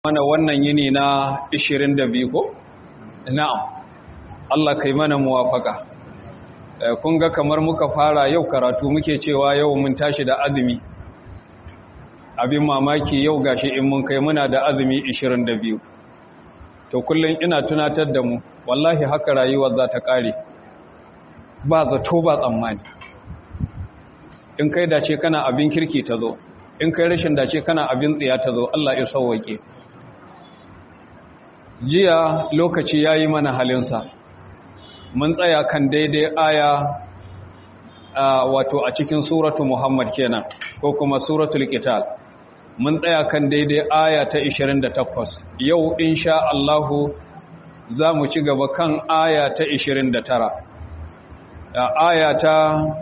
mana wannan yini na 22 ko? Na'am, Allah kai mana muwafaka. Kun ga kamar muka fara yau karatu muke cewa yau mun tashi da azumi. Abin mamaki yau gashi in mun kai muna da azumi 22. To kullum ina tunatar da mu, wallahi haka rayuwar za ta ƙare. Ba zato ba tsammani. In kai dace kana abin kirki ta zo, in kai rashin dace kana abin tsiya ta zo, Allah ya sauwake. jiya lokaci ya yi mana halinsa mun tsaya kan daidai aya wato a cikin suratu muhammad kenan ko kuma suratul qital mun tsaya kan daidai aya ta 28 yau insha Allahu za mu ci gaba kan aya ta 29 aya ta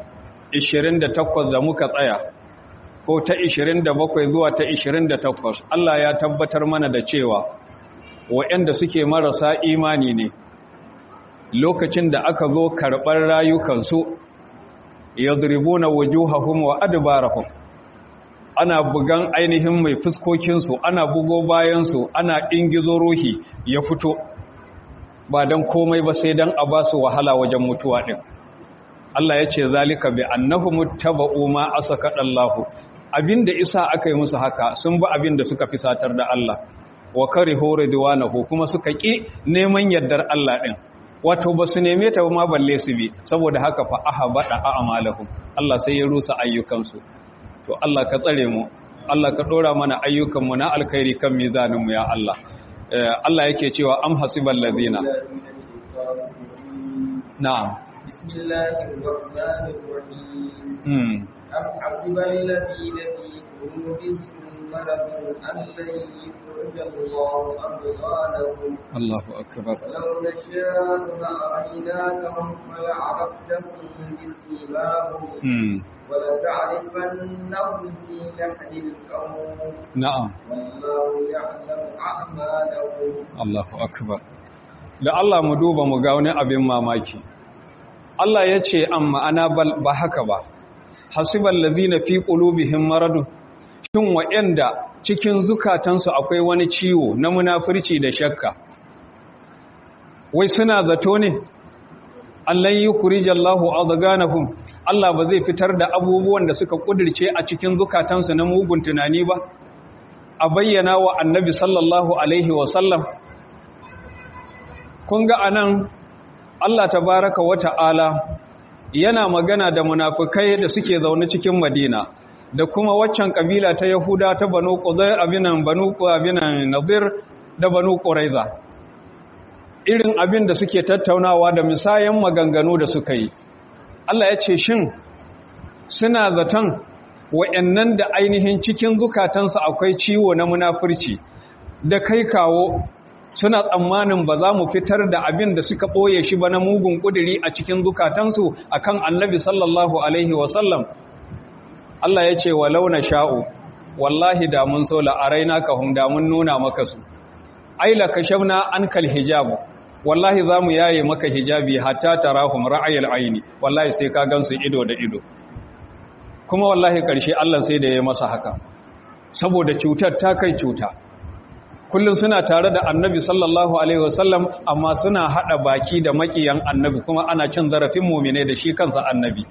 28 da muka tsaya ko ta 27 zuwa ta 28 Allah ya tabbatar mana da cewa waɗanda suke marasa imani ne lokacin da aka zo karɓar rayukansu ya zuribu na wujuhahum wa adbarahum ana bugan ainihin mai fuskokinsu ana bugo bayansu ana ingizo ruhi ya fito ba don komai ba sai don a ba su wahala wajen mutuwa ɗin Allah ya ce zalika bi annahu muttaba'u ma asaka Allahu abinda isa aka yi musu haka sun bi abinda suka fi satar da Allah wa karihu ridwanahu kuma suka ki neman yardar Allah din wato ba su neme ta ma balle su bi saboda haka fa ahabada a'malahum Allah sai ya rusa ayyukansu to Allah ka tsare mu Allah ka dora mana ayyukan mu na alkhairi kan mizanin mu ya Allah Allah yake cewa am hasibal ladina na'am bismillahir rahmanir rahim am hasibal ladina fi qulubihim مرض أن لن يخرج الله أبغانهم الله أكبر ولو نشاء لأريناكهم فلعرفتهم بسيماهم ولتعرفنهم في لحن القول نعم والله يعلم أعمالهم الله أكبر da Allah mu duba mu ga wani abin mamaki Allah ya ce amma ana ba haka ba hasibal ladina fi qulubihim maradun shin waɗanda cikin zukatansu akwai wani ciwo na munafurci da shakka wai suna zato ne Allah yi kurijallahu adganahum Allah ba zai fitar da abubuwan da suka kudirce a cikin zukatansu na mugun tunani ba a bayyana wa annabi sallallahu alaihi wasallam kun ga anan Allah tabaraka wa ta'ala yana magana da munafukai da suke zaune cikin Madina da kuma waccan kabila ta Yahuda ta Banu Qudai abinan Banu abinan Nadir da Banu Quraiza irin abin da suke tattaunawa da misayan maganganu da suka yi Allah ya ce shin suna zaton wayannan da ainihin cikin zukatansu akwai ciwo na munafurci da kai kawo suna tsammanin ba za mu fitar da abin da suka ɓoye shi ba na mugun ƙudiri a cikin zukatansu akan annabi sallallahu alaihi wasallam Allah ya ce walau na sha'u wallahi da mun so la'araina ka hum da mun nuna maka su ai la kashafna ankal hijabu wallahi za mu yaye maka hijabi hatta tarahum ra'ayil aini wallahi sai ka gansu ido da ido kuma wallahi karshe Allah sai da ya masa haka saboda cutar ta kai cuta kullum suna tare da annabi sallallahu alaihi wasallam amma suna hada baki da makiyan annabi kuma ana cin zarafin mumine da shi kansa annabi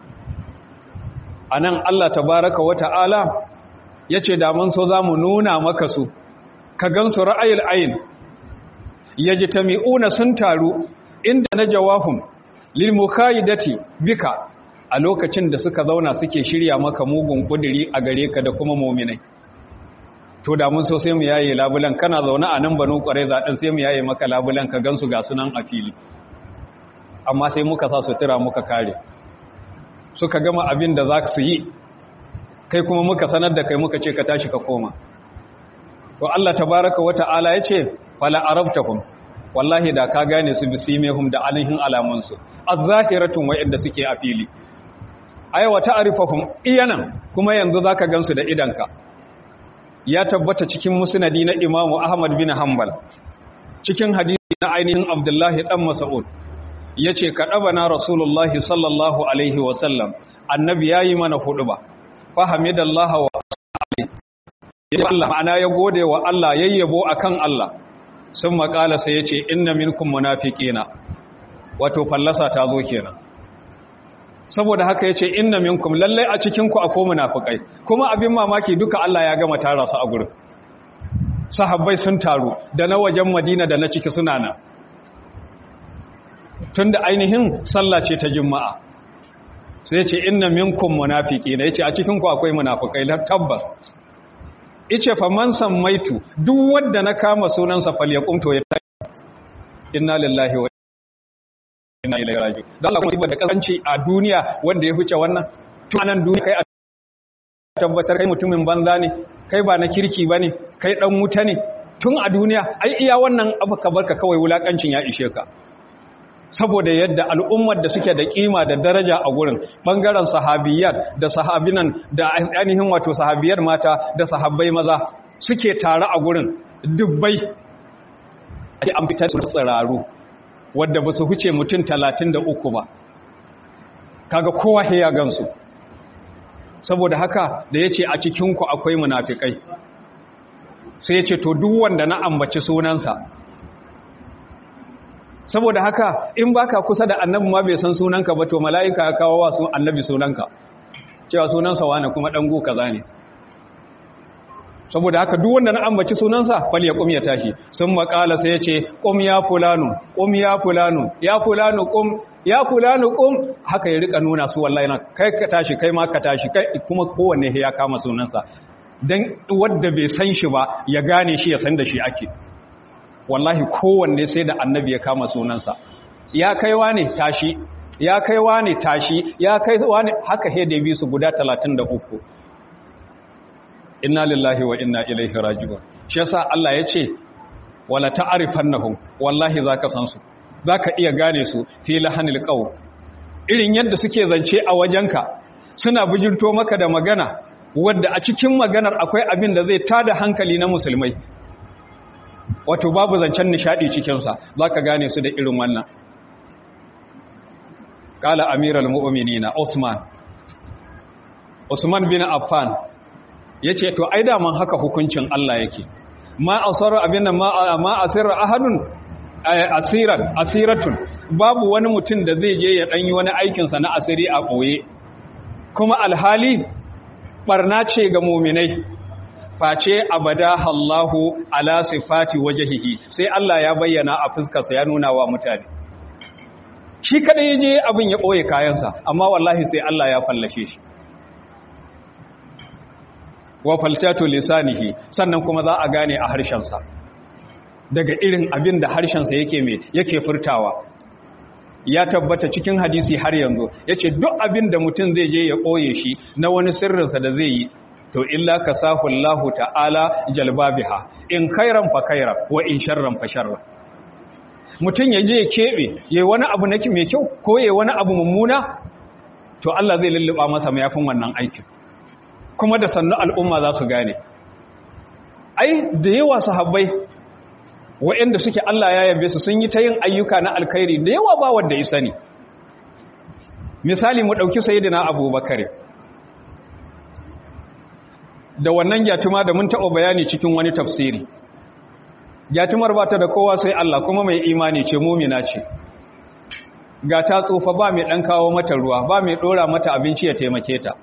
a nan Allah tabaraka wa ta'ala ya ce damun so za mu nuna maka su ka gansu ra'ayil ayin ya ji ta mi'una sun taru inda na jawahun lilmukayidati bika a lokacin da suka zauna suke shirya maka mugun kudiri a gare ka da kuma mominai to damun so sai mu yaye labulan kana zaune a nan banu kwarai zaɗin sai mu yaye maka labulan ka gansu ga sunan a fili amma sai muka sa sutura muka kare suka gama abin da za su yi kai kuma muka sanar da kai muka ce ka tashi ka koma to Allah tabaraka wata'ala ya ce fala arabtakum wallahi da ka gane su bisimehum da alihin alamansu az-zahiratun wa'inda suke a fili ayawa ta'rifahum iyanan kuma yanzu zaka gansu da idanka ya tabbata cikin musnadi na Imam Ahmad bin Hanbal cikin hadisi na ainihin Abdullahi dan Mas'ud ya ce ka ɗaba na rasulullahi sallallahu alaihi wasallam annabi ya yi mana hudu ba fahimidallaha wa ya Allah ma'ana ya gode wa Allah yayyabo akan Allah sun makala sai yace inna minkum munafiqina wato fallasa ta zo kenan saboda haka yace inna minkum lallai a cikin ku akwai munafikai kuma abin mamaki duka Allah ya gama tara su a gurin sahabbai sun taru da na wajen Madina da na ciki suna nan tunda ainihin sallah ce ta juma'a sai ce inna minkum munafiqina yace a cikin ku akwai munafikai la tabbas yace fa man sammaitu duk wanda na kama sunansa falyaqum to ya inna lillahi wa inna ilaihi raji'un dan Allah kuma da kasanci a duniya wanda ya huce wannan tunanan duniya kai a tabbatar kai mutumin banza ne kai ba na kirki bane kai dan wuta ne tun a duniya ai iya wannan abu ka barka kawai wulakancin ya ishe ka saboda yadda al'ummar da suke da kima da daraja a gurin bangaren sahabiyar da sahabinan da ainihin wato sahabiyar mata da sahabbai maza suke tare a gurin dubbai ake an fitar su tsiraru wadda ba su huce mutum talatin da uku ba kaga kowa ya gansu saboda haka da ya ce a cikinku akwai munafikai sai ya ce to duk wanda na ambaci sunansa saboda haka in baka kusa da annabi ma bai san sunanka ba to mala'ika ya kawo wa sun annabi sunanka cewa sunansa wani kuma dango kaza ne saboda haka duk wanda na ambaci sunansa fal ya kum ya tashi sun makala sai ya ce kum ya fulanu kum ya fulanu ya fulanu kum ya fulanu kum haka ya rika nuna su wallahi na kai ka tashi kai ma ka tashi kai kuma kowanne ya kama sunansa dan wanda bai san shi ba ya gane shi ya san da shi ake wallahi kowanne sai da annabi ya kama sunansa ya kaiwa ne tashi ya kaiwa ne tashi ya kaiwa ne haka hede bi su guda 33 inna lillahi wa inna ilaihi raji'un shi yasa Allah ya ce wala ta'rifannahum wallahi zaka san su zaka iya gane su fi lahanil qaw irin yadda suke zance a wajenka suna bijirto maka da magana wadda a cikin maganar akwai abin da zai tada hankali na musulmai wato babu zancen nishadi cikinsa za ka gane su da irin wannan ƙala amiral mu'uminina usman usman bin affan ya ce to ai daman haka hukuncin allah yake ma asarar abin ma asirar ahadun asiran asiratun babu wani mutum da zai je ya ɗanyi wani aikinsa na asiri a ɓoye kuma alhali ɓarna ce ga muminai face abada Allahu ala sifati wajhihi sai Allah ya bayyana a fuskarsa ya nuna wa mutane shi kada yaje abin ya boye kayansa amma wallahi sai Allah ya fallashe shi wa faltatu lisanihi sannan kuma za a gane a harshensa daga irin abin da harshensa yake me yake furtawa ya tabbata cikin hadisi har yanzu yace duk abin da mutum zai je ya boye shi na wani sirrinsa da zai yi to illa ka sahu Allah ta'ala jalbabiha in khairan fa khairan wa in sharran fa sharran mutun yaje ya kebe yayi wani abu nake mai kyau ko yayi wani abu mummuna to Allah zai lulluba masa mayafin wannan aikin kuma da sannu al'umma za su gane ai da yawa sahabbai waɗanda suke Allah ya yabe su sun yi ta yin ayyuka na alkhairi da yawa ba wanda ya sani misali mu dauki sayyidina Abubakar da wannan gyatuma da mun taɓa bayani cikin wani tafsiri gyatumar ba ta da kowa sai Allah kuma mai imani ce mumina ce ga ta tsofa ba mai ɗan kawo mata ruwa ba mai ɗora mata abinci ya taimake ta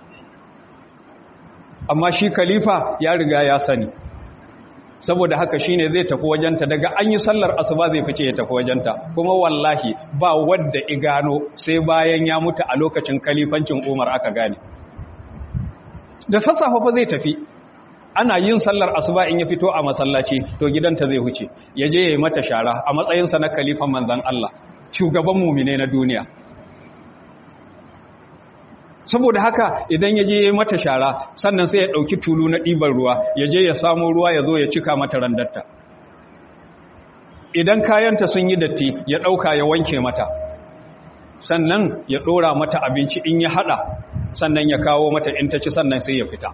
amma shi khalifa ya riga ya sani saboda haka shine zai tafi wajenta daga an yi sallar asuba zai fice ya tafi wajenta kuma wallahi ba wadda igano sai bayan ya mutu a lokacin kalifancin Umar aka gane da sassafe fa zai tafi ana yin sallar asuba in ya fito a masallaci to gidanta zai huce ya je ya yi mata shara a matsayinsa na kalifan manzan Allah shugaban mumine na duniya saboda haka idan ya je ya yi mata shara sannan sai ya ɗauki tulu na ɗiban ruwa ya je ya samu ruwa ya zo ya cika mata randarta idan kayanta sun yi datti ya ɗauka ya wanke mata sannan ya ɗora mata abinci in ya haɗa sannan ya kawo mata in ta ci sannan sai ya fita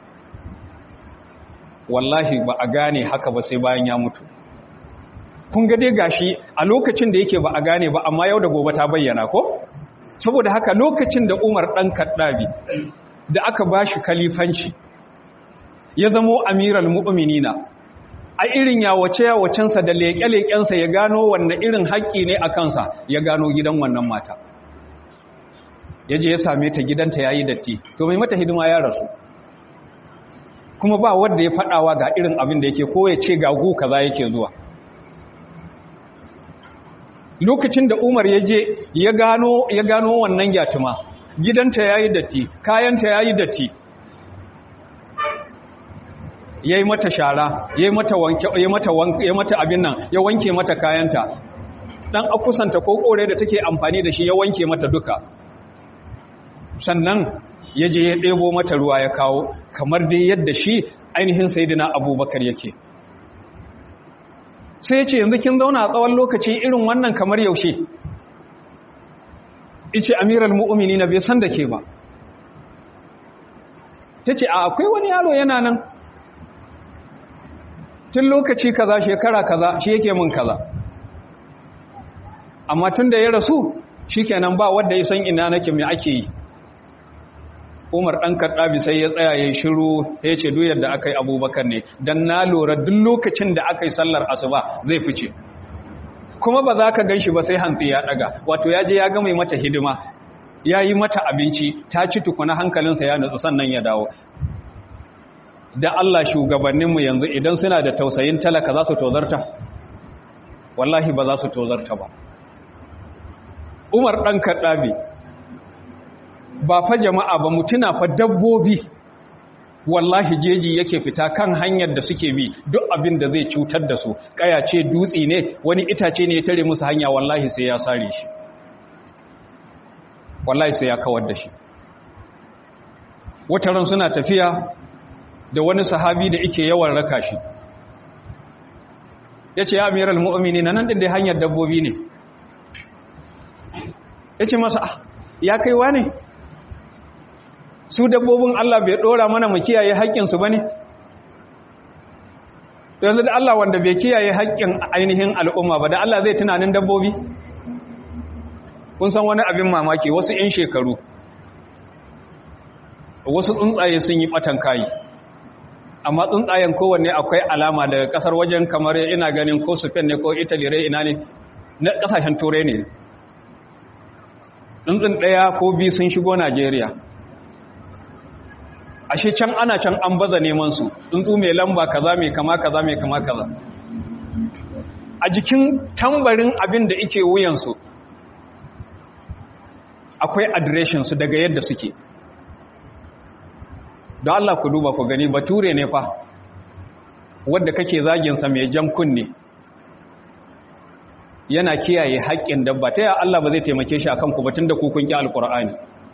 wallahi ba a gane haka ba sai bayan ya mutu kun ga dai gashi a lokacin da yake ba a gane ba amma yau da gobe ta bayyana ko saboda haka lokacin da Umar dan Kaddabi da aka bashi kalifanci ya zamo amiral mu'minina a irin yawace yawacensa da leƙe-leƙensa ya gano wanne irin haƙƙi ne a kansa ya gano gidan wannan mata ya je ya same ta gidanta ya yi datti to mai mata hidima ya rasu kuma ba wanda ya faɗawa ga irin abin da yake ko ya ce ga gu kaza yake zuwa lokacin da umar ya je ya gano ya gano wannan yatuma gidanta ya yi datti kayanta ya yi datti ya yi mata shara ya yi mata wanke ya mata wanke ya mata abin nan ya wanke mata kayanta dan akusanta ko kore da take amfani da shi ya wanke mata duka sannan ya je ya ɗebo mata ruwa ya kawo kamar dai yadda shi ainihin sayidina abubakar yake sai ce yanzu kin zauna a tsawon lokaci irin wannan kamar yaushe ice amiral mu'mini na bai san da ke ba ta ce a akwai wani yaro yana nan tun lokaci kaza shekara kaza shi yake mun kaza amma tun da ya rasu shi kenan ba wadda ya san ina nake mai ake yi umar ɗan karɗabi sai ya tsaya ya shiru ya ce duyar da aka yi abubakar ne don na lura duk lokacin da aka yi sallar asuba zai fice kuma ba za ka gan shi ba sai hantsi ya ɗaga wato ya je ya gama mata hidima ya yi mata abinci ta ci tukuna hankalinsa ya nutsu sannan ya dawo da Allah shugabanninmu yanzu idan suna da tausayin talaka za su tozarta wallahi ba za su tozarta ba umar ɗan karɗabi ba fa jama'a ba mutuna fa dabbobi wallahi jeji yake fita kan hanyar da suke bi duk abin da zai cutar da su kaya ce dutse ne wani itace ne ya tare musu hanya wallahi sai ya sare shi wallahi sai ya kawar da shi wataran suna tafiya da wani sahabi da yake yawan raka shi ya ce ya amiral mu'amini na nan ɗin da hanyar dabbobi ne ya ce masa ya kaiwa ne su dabbobin Allah bai ɗora mana mu kiyaye haƙƙinsu ba ne yanzu da Allah wanda bai kiyaye haƙƙin ainihin al'umma ba da Allah zai tunanin dabbobi kun san wani abin mamaki wasu 'yan shekaru wasu tsuntsaye sun yi ɓatan kayi amma tsuntsayen kowanne akwai alama daga ƙasar wajen kamar ina ganin ko Spain ne ko Italy rai ina ne na ƙasashen turai ne tsuntsun ɗaya ko biyu sun shigo Najeriya ashe can ana can an baza neman su tsuntsu mai lamba kaza mai kama kaza mai kama kaza a jikin tambarin abin da ike wuyansu akwai adireshin su daga yadda suke don Allah ku duba ku gani bature ne fa wadda kake zaginsa mai jan kunne yana kiyaye haƙƙin dabba ta ya Allah ba zai taimake shi akan ku batun da ku kun ki alƙur'ani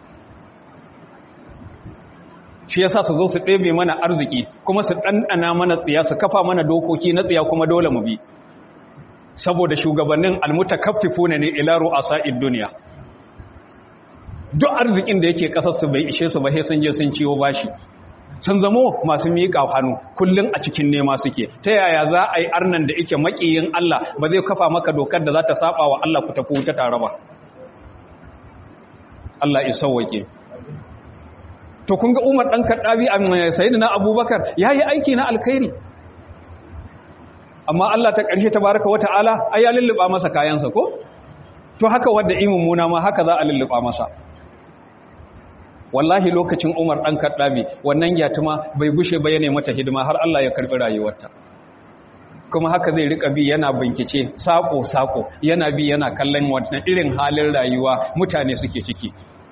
shi yasa su zo su ɗebe mana arziki kuma su ɗanɗana mana tsiya su kafa mana dokoki na tsiya kuma dole mu bi saboda shugabannin almutakaffifu ne ila ru'asa'id duniya duk arzikin da yake kasar su bai ishe su ba sai sun je sun ciwo bashi sun zamo masu miƙa hannu kullum a cikin nema suke ta yaya za a yi arnan da yake maƙiyin Allah ba zai kafa maka dokar da za ta saba wa Allah ku tafi wuta tare ba Allah ya sauwake to kun ga Umar dan Kaddabi a sayyidina Abubakar yayi aiki na alkhairi amma Allah ta ƙarshe tabaraka wa ta'ala ai ya lulluba masa kayansa ko to haka wanda imin muna ma haka za a lulluba masa wallahi lokacin Umar dan Kaddabi wannan yatuma bai bushe ba yana mata hidima har Allah ya karbi rayuwarta kuma haka zai rika bi yana bincike sako sako yana bi yana kallon wannan irin halin rayuwa mutane suke ciki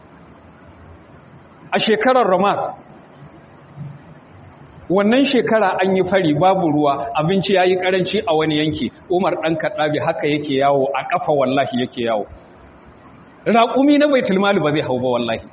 a shekarar Ramat wannan shekara an yi fari babu ruwa abinci yayi karanci a wani yanki Umar dan Kaddabi haka yake yawo a kafa wallahi yake yawo raƙumi na baitul mali ba zai hau ba wallahi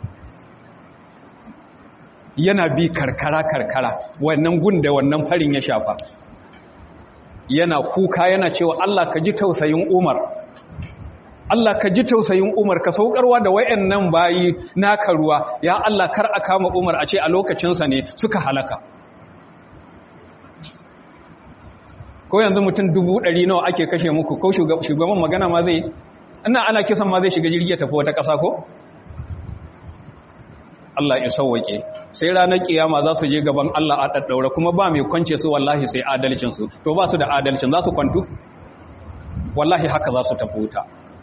yana bi karkara-karkara wannan gun da wannan farin ya shafa yana kuka yana cewa Allah ka ji tausayin Umar Allah ka ji tausayin Umar ka saukarwa da wayannan bayi naka ruwa ya Allah kar a kama Umar a ce a lokacinsa ne suka halaka ko yanzu mutum dubu ɗari nawa ake kashe muku ko shugaban magana ma zai ina ana kisan ma zai shiga jirgi ya tafi wata ƙasa ko Allah ya sauwake sai ranar kiyama za su je gaban Allah a daddaura kuma ba mai kwance su wallahi sai adalcin su to ba su da adalcin za su kwantu wallahi haka za su tafi wuta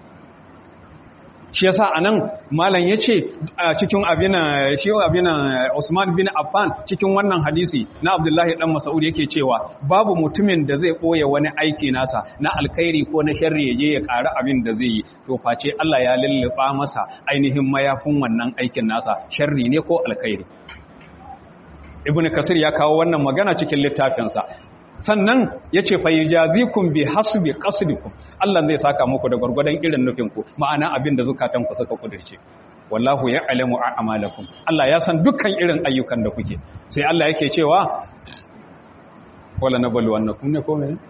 shi yasa anan malam yace a cikin abin shi abin Usman bin Affan cikin wannan hadisi na Abdullahi dan Mas'ud yake cewa babu mutumin da zai boye wani aiki nasa na alkhairi ko na sharri yaje ya ƙara abin da zai yi to face Allah ya lulluba masa ainihin mayafin wannan aikin nasa sharri ne ko alkhairi Ibn Kasir ya kawo wannan magana cikin littafinsa sannan ya ce fayyajazikun bi hasbi qasdikum Allah zai saka muku da gwargwadon irin nufinku ma'ana abin da zukatanku suka kudirce wallahu ya'lamu a'malakum Allah ya san dukkan irin ayyukan da kuke sai Allah yake cewa wala nablu annakum ne ko me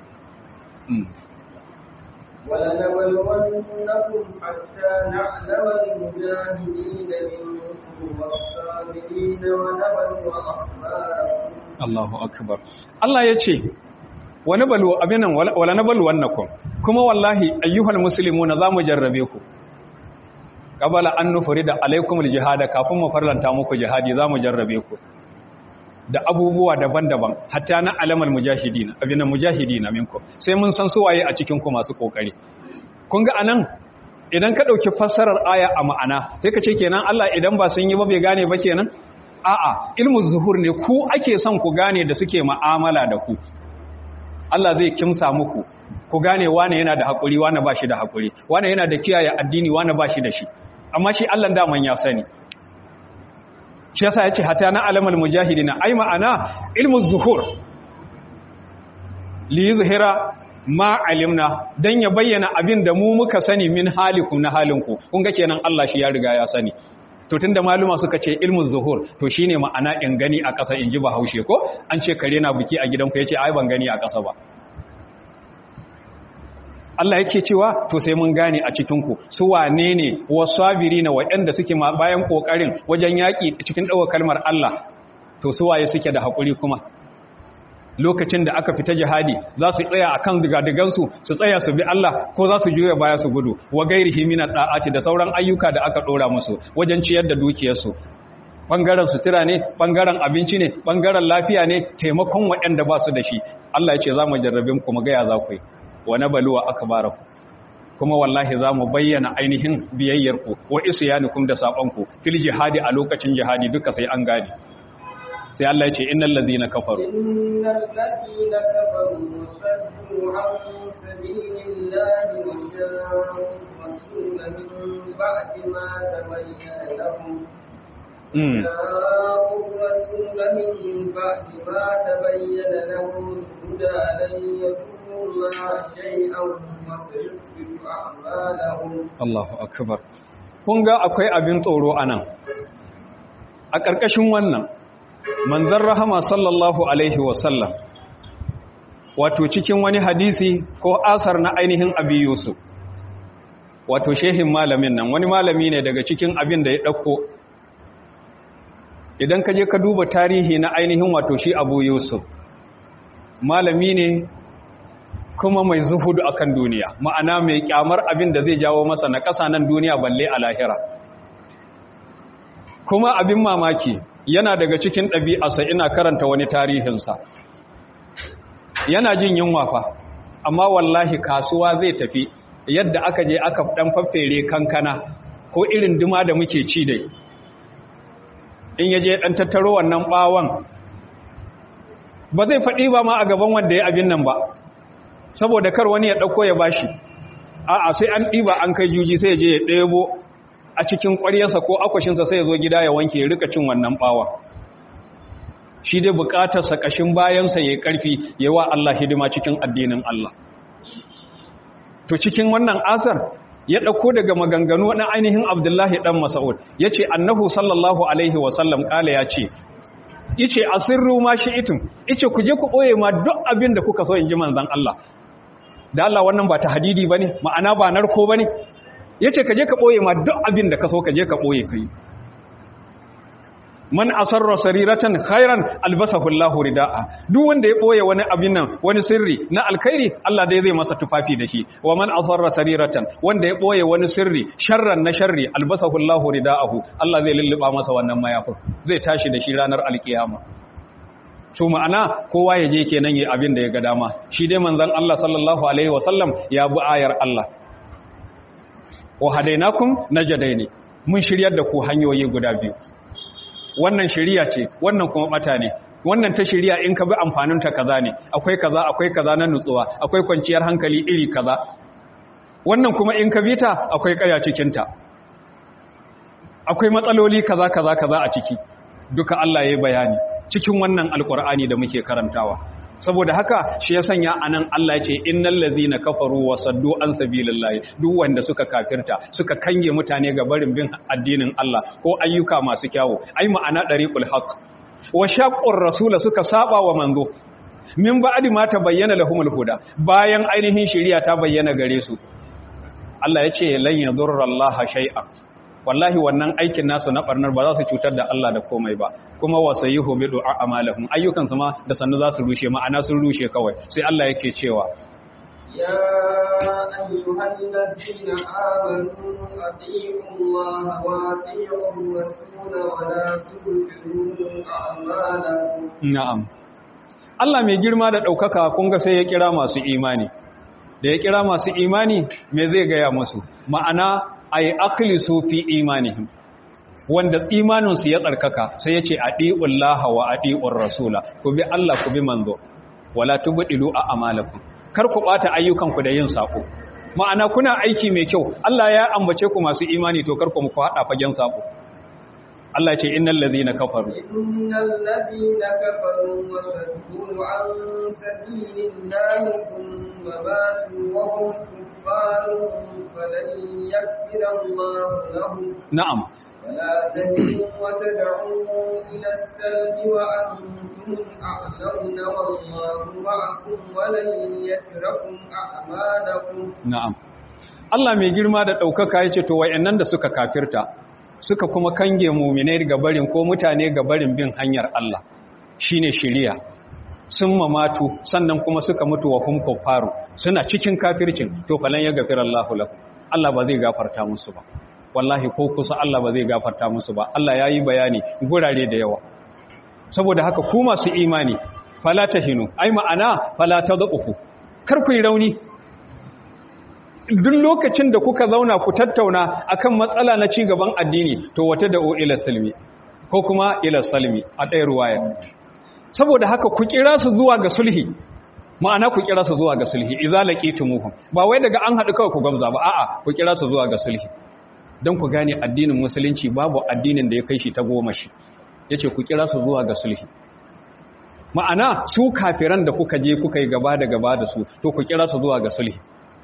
ولنبلونكم حتى نعلم المجاهدين منكم والصابرين ونبلو أخباركم Allahu akbar Allah ya ce wani balu abinan wala na balu wannakum kuma wallahi ayyuhal muslimuna zamu jarrabe ku qabala an nufrida alaikumul jihada kafin mu farlanta muku jihadi zamu jarrabe ku da abubuwa daban-daban hatta na alamal mujahidin abinan mujahidin minkum sai mun san su waye a cikin ku masu kokari kun ga anan idan ka dauki fassarar aya a ma'ana sai ka ce kenan Allah idan ba sun yi ba bai gane ba kenan a'a ilmu zuhur ne ku ake son ku gane da suke ma'amala da ku Allah zai kimsa muku ku gane wane yana da haƙuri wane ba shi da haƙuri wane yana da kiyaye addini wane ba shi da shi amma shi Allah daman ya sani shi yasa yace hata na alamal mujahidina ai ma'ana ilmu zuhur li yuzhira ma alimna dan ya bayyana abin da mu muka sani min halikum na halinku kun ga kenan Allah shi ya riga ya sani to tunda maluma suka ce ilmul zuhur to shine ma'ana in gani a ƙasa in ji bahaushe ko an ce kare na biki a gidanku yace ai ban gani a ƙasa ba Allah yake cewa to sai mun gane a cikin ku su wane ne wasabirina waɗanda suke bayan kokarin wajen yaki cikin dawo kalmar Allah to su waye suke da hakuri kuma lokacin da aka fita jihadi za su tsaya a kan digadigansu su tsaya su bi Allah ko za su juya baya su gudu wa gairihi minat da'ati da sauran ayyuka da aka dora musu wajen ciyar da dukiyarsu bangaren sutura ne bangaren abinci ne bangaren lafiya ne taimakon waɗanda ba su da shi Allah ya ce za mu jarrabe ku mu ga ya za ku yi wa nabaluwa akbaraku kuma wallahi za mu bayyana ainihin biyayyarku wa isyanukum da saƙonku fil jihadi a lokacin jihadi duka sai an gane sai Allah ya ce innal ladina kafaru innal ladina kafaru wa saddu an sabilillahi wa shaqqu rasula min ba'di ma tabayyana lahum شاقوا الرسول من بعد ما تبين لهم الهدى لن يضروا الله شيئا وسيحبط أعمالهم Allahu akbar kun ga akwai abin tsoro anan a ƙarƙashin wannan manzon rahama sallallahu alaihi wasallam wato cikin wani hadisi ko asar na ainihin abi yusuf wato shehin malamin nan wani malami ne daga cikin abin da ya ɗauko idan ka je ka duba tarihi na ainihin wato shi abu yusuf malami ne kuma mai zuhudu akan duniya ma'ana mai kyamar abin da zai jawo masa na ƙasa nan duniya balle a lahira kuma abin mamaki yana daga cikin ɗabi'arsa ina karanta wani tarihinsa yana jin yunwa fa amma wallahi kasuwa zai tafi yadda aka je aka ɗan faffere kankana ko irin duma da muke ci dai in yaje ɗan tattaro wannan ɓawon ba zai faɗi ba ma a gaban wanda ya abin nan ba saboda kar wani ya ɗauko ya bashi a'a sai an ɗiba an kai juji sai ya je ya ɗebo a cikin ƙwaryarsa ko akwashinsa sai ya zo gida ya wanke ya rika cin wannan ɓawa shi dai buƙatarsa ƙashin bayansa ya yi ƙarfi ya wa Allah hidima cikin addinin Allah to cikin wannan asar ya ɗauko daga maganganu na ainihin abdullahi ɗan masa'ud ya ce annahu sallallahu alaihi wasallam ƙala ya ce ice asirru ma shi itin ice ku je ku ɓoye ma duk abin da kuka so in ji manzan Allah da Allah wannan ba ta hadidi ba ne ma'ana ba narko ba ne ya ce ka je ka ɓoye ma duk abin da ka so ka je ka ɓoye ka yi man asarra sariratan khairan albasahu Allahu ridaa duk wanda ya boye wani abin nan wani sirri na alkhairi Allah dai zai masa tufafi da shi wa man asarra sariratan wanda ya boye wani sirri sharran na sharri albasahu Allahu ridaahu Allah zai lulluba masa wannan mayafin zai tashi da shi ranar alkiyama to ma'ana kowa ya je kenan yi abin da ya ga dama shi dai manzon Allah sallallahu alaihi wasallam ya bi ayar Allah wa hadainakum najadaini mun shiryar da ku hanyoyi guda biyu wannan shiriya ce wannan kuma bata ne wannan ta shiriya in ka bi amfanin ta kaza ne akwai kaza akwai kaza na nutsuwa akwai kwanciyar hankali iri kaza wannan kuma in ka bi ta akwai kaya cikin ta akwai matsaloli kaza kaza kaza a ciki duka Allah ya yi bayani cikin wannan alkur'ani da muke karantawa saboda haka shi ya sanya anan Allah ce innal ladzina kafaru wa saddu an sabilillahi duk wanda suka kafirta suka kange mutane ga barin bin addinin Allah ko ayyuka masu kyawu ai ma'ana dariqul haqq wa shaqqur rasula suka saba wa manzo min ba'di ma tabayyana lahumul huda bayan ainihin shari'a ta bayyana gare su Allah ya ce lan yadurrallaha shay'an wallahi wannan aikin nasu na barnar ba za su cutar da Allah da komai ba kuma wasayihu bi du'a amalahum ayyukan su ma da sannu za su rushe ma'ana sun rushe kawai sai Allah yake cewa يا أيها الذين آمنوا أطيعوا الله وأطيعوا الرسول ولا تبطلوا أعمالكم na'am Allah mai girma da ɗaukaka kun ga sai ya kira masu imani da ya kira masu imani me zai gaya musu ma'ana ay akhlisu fi imanihim wanda imaninsu ya tsarkaka sai ya ce adi'ullaha wa adi'ur rasula ku bi Allah ku bi manzo wala tubdilu a amalakum kar ku bata ayyukanku da yin sako ma'ana kuna aiki mai kyau Allah ya ambace ku masu imani to kar ku muku hada fagen sako Allah ya ce innal ladhina kafaru إن الذين كفروا وصدوا عن سبيل الله ثم ماتوا وهم كفار فلن يغفر الله لهم na'am فلا تهنوا وتدعوا إلى السلم وأنتم أعلمون والله معكم ولن يتركم أعمالكم na'am Allah mai girma da ɗaukaka ya ce to wayannan da suka kafirta suka kuma kange muminai ga barin ko mutane ga barin bin hanyar Allah shine shiriya sun mamatu sannan kuma suka mutu wa hum kuffaru suna cikin kafircin to falan ya gafira Allahu lahum Allah ba zai gafarta musu ba wallahi ko kusa Allah ba zai gafarta musu ba Allah yayi bayani gurare da yawa saboda haka ku masu imani fala tahinu ai ma'ana fala tadqufu kar ku yi rauni duk lokacin da kuka zauna ku tattauna akan matsala na ci gaban addini to wata da ila salmi ko kuma ila salmi a ɗaya ruwaya saboda haka ku kira su zuwa ga sulhi ma'ana ku kira su zuwa ga sulhi idza laqitumuhum ba wai daga an haɗu kawai ku gamza ba a'a ku kira su zuwa ga sulhi don ku gane addinin musulunci babu addinin da ya kai shi ta goma shi yace ku kira su zuwa ga sulhi ma'ana su kafiran da kuka je kuka yi gaba da gaba da su to ku kira su zuwa ga sulhi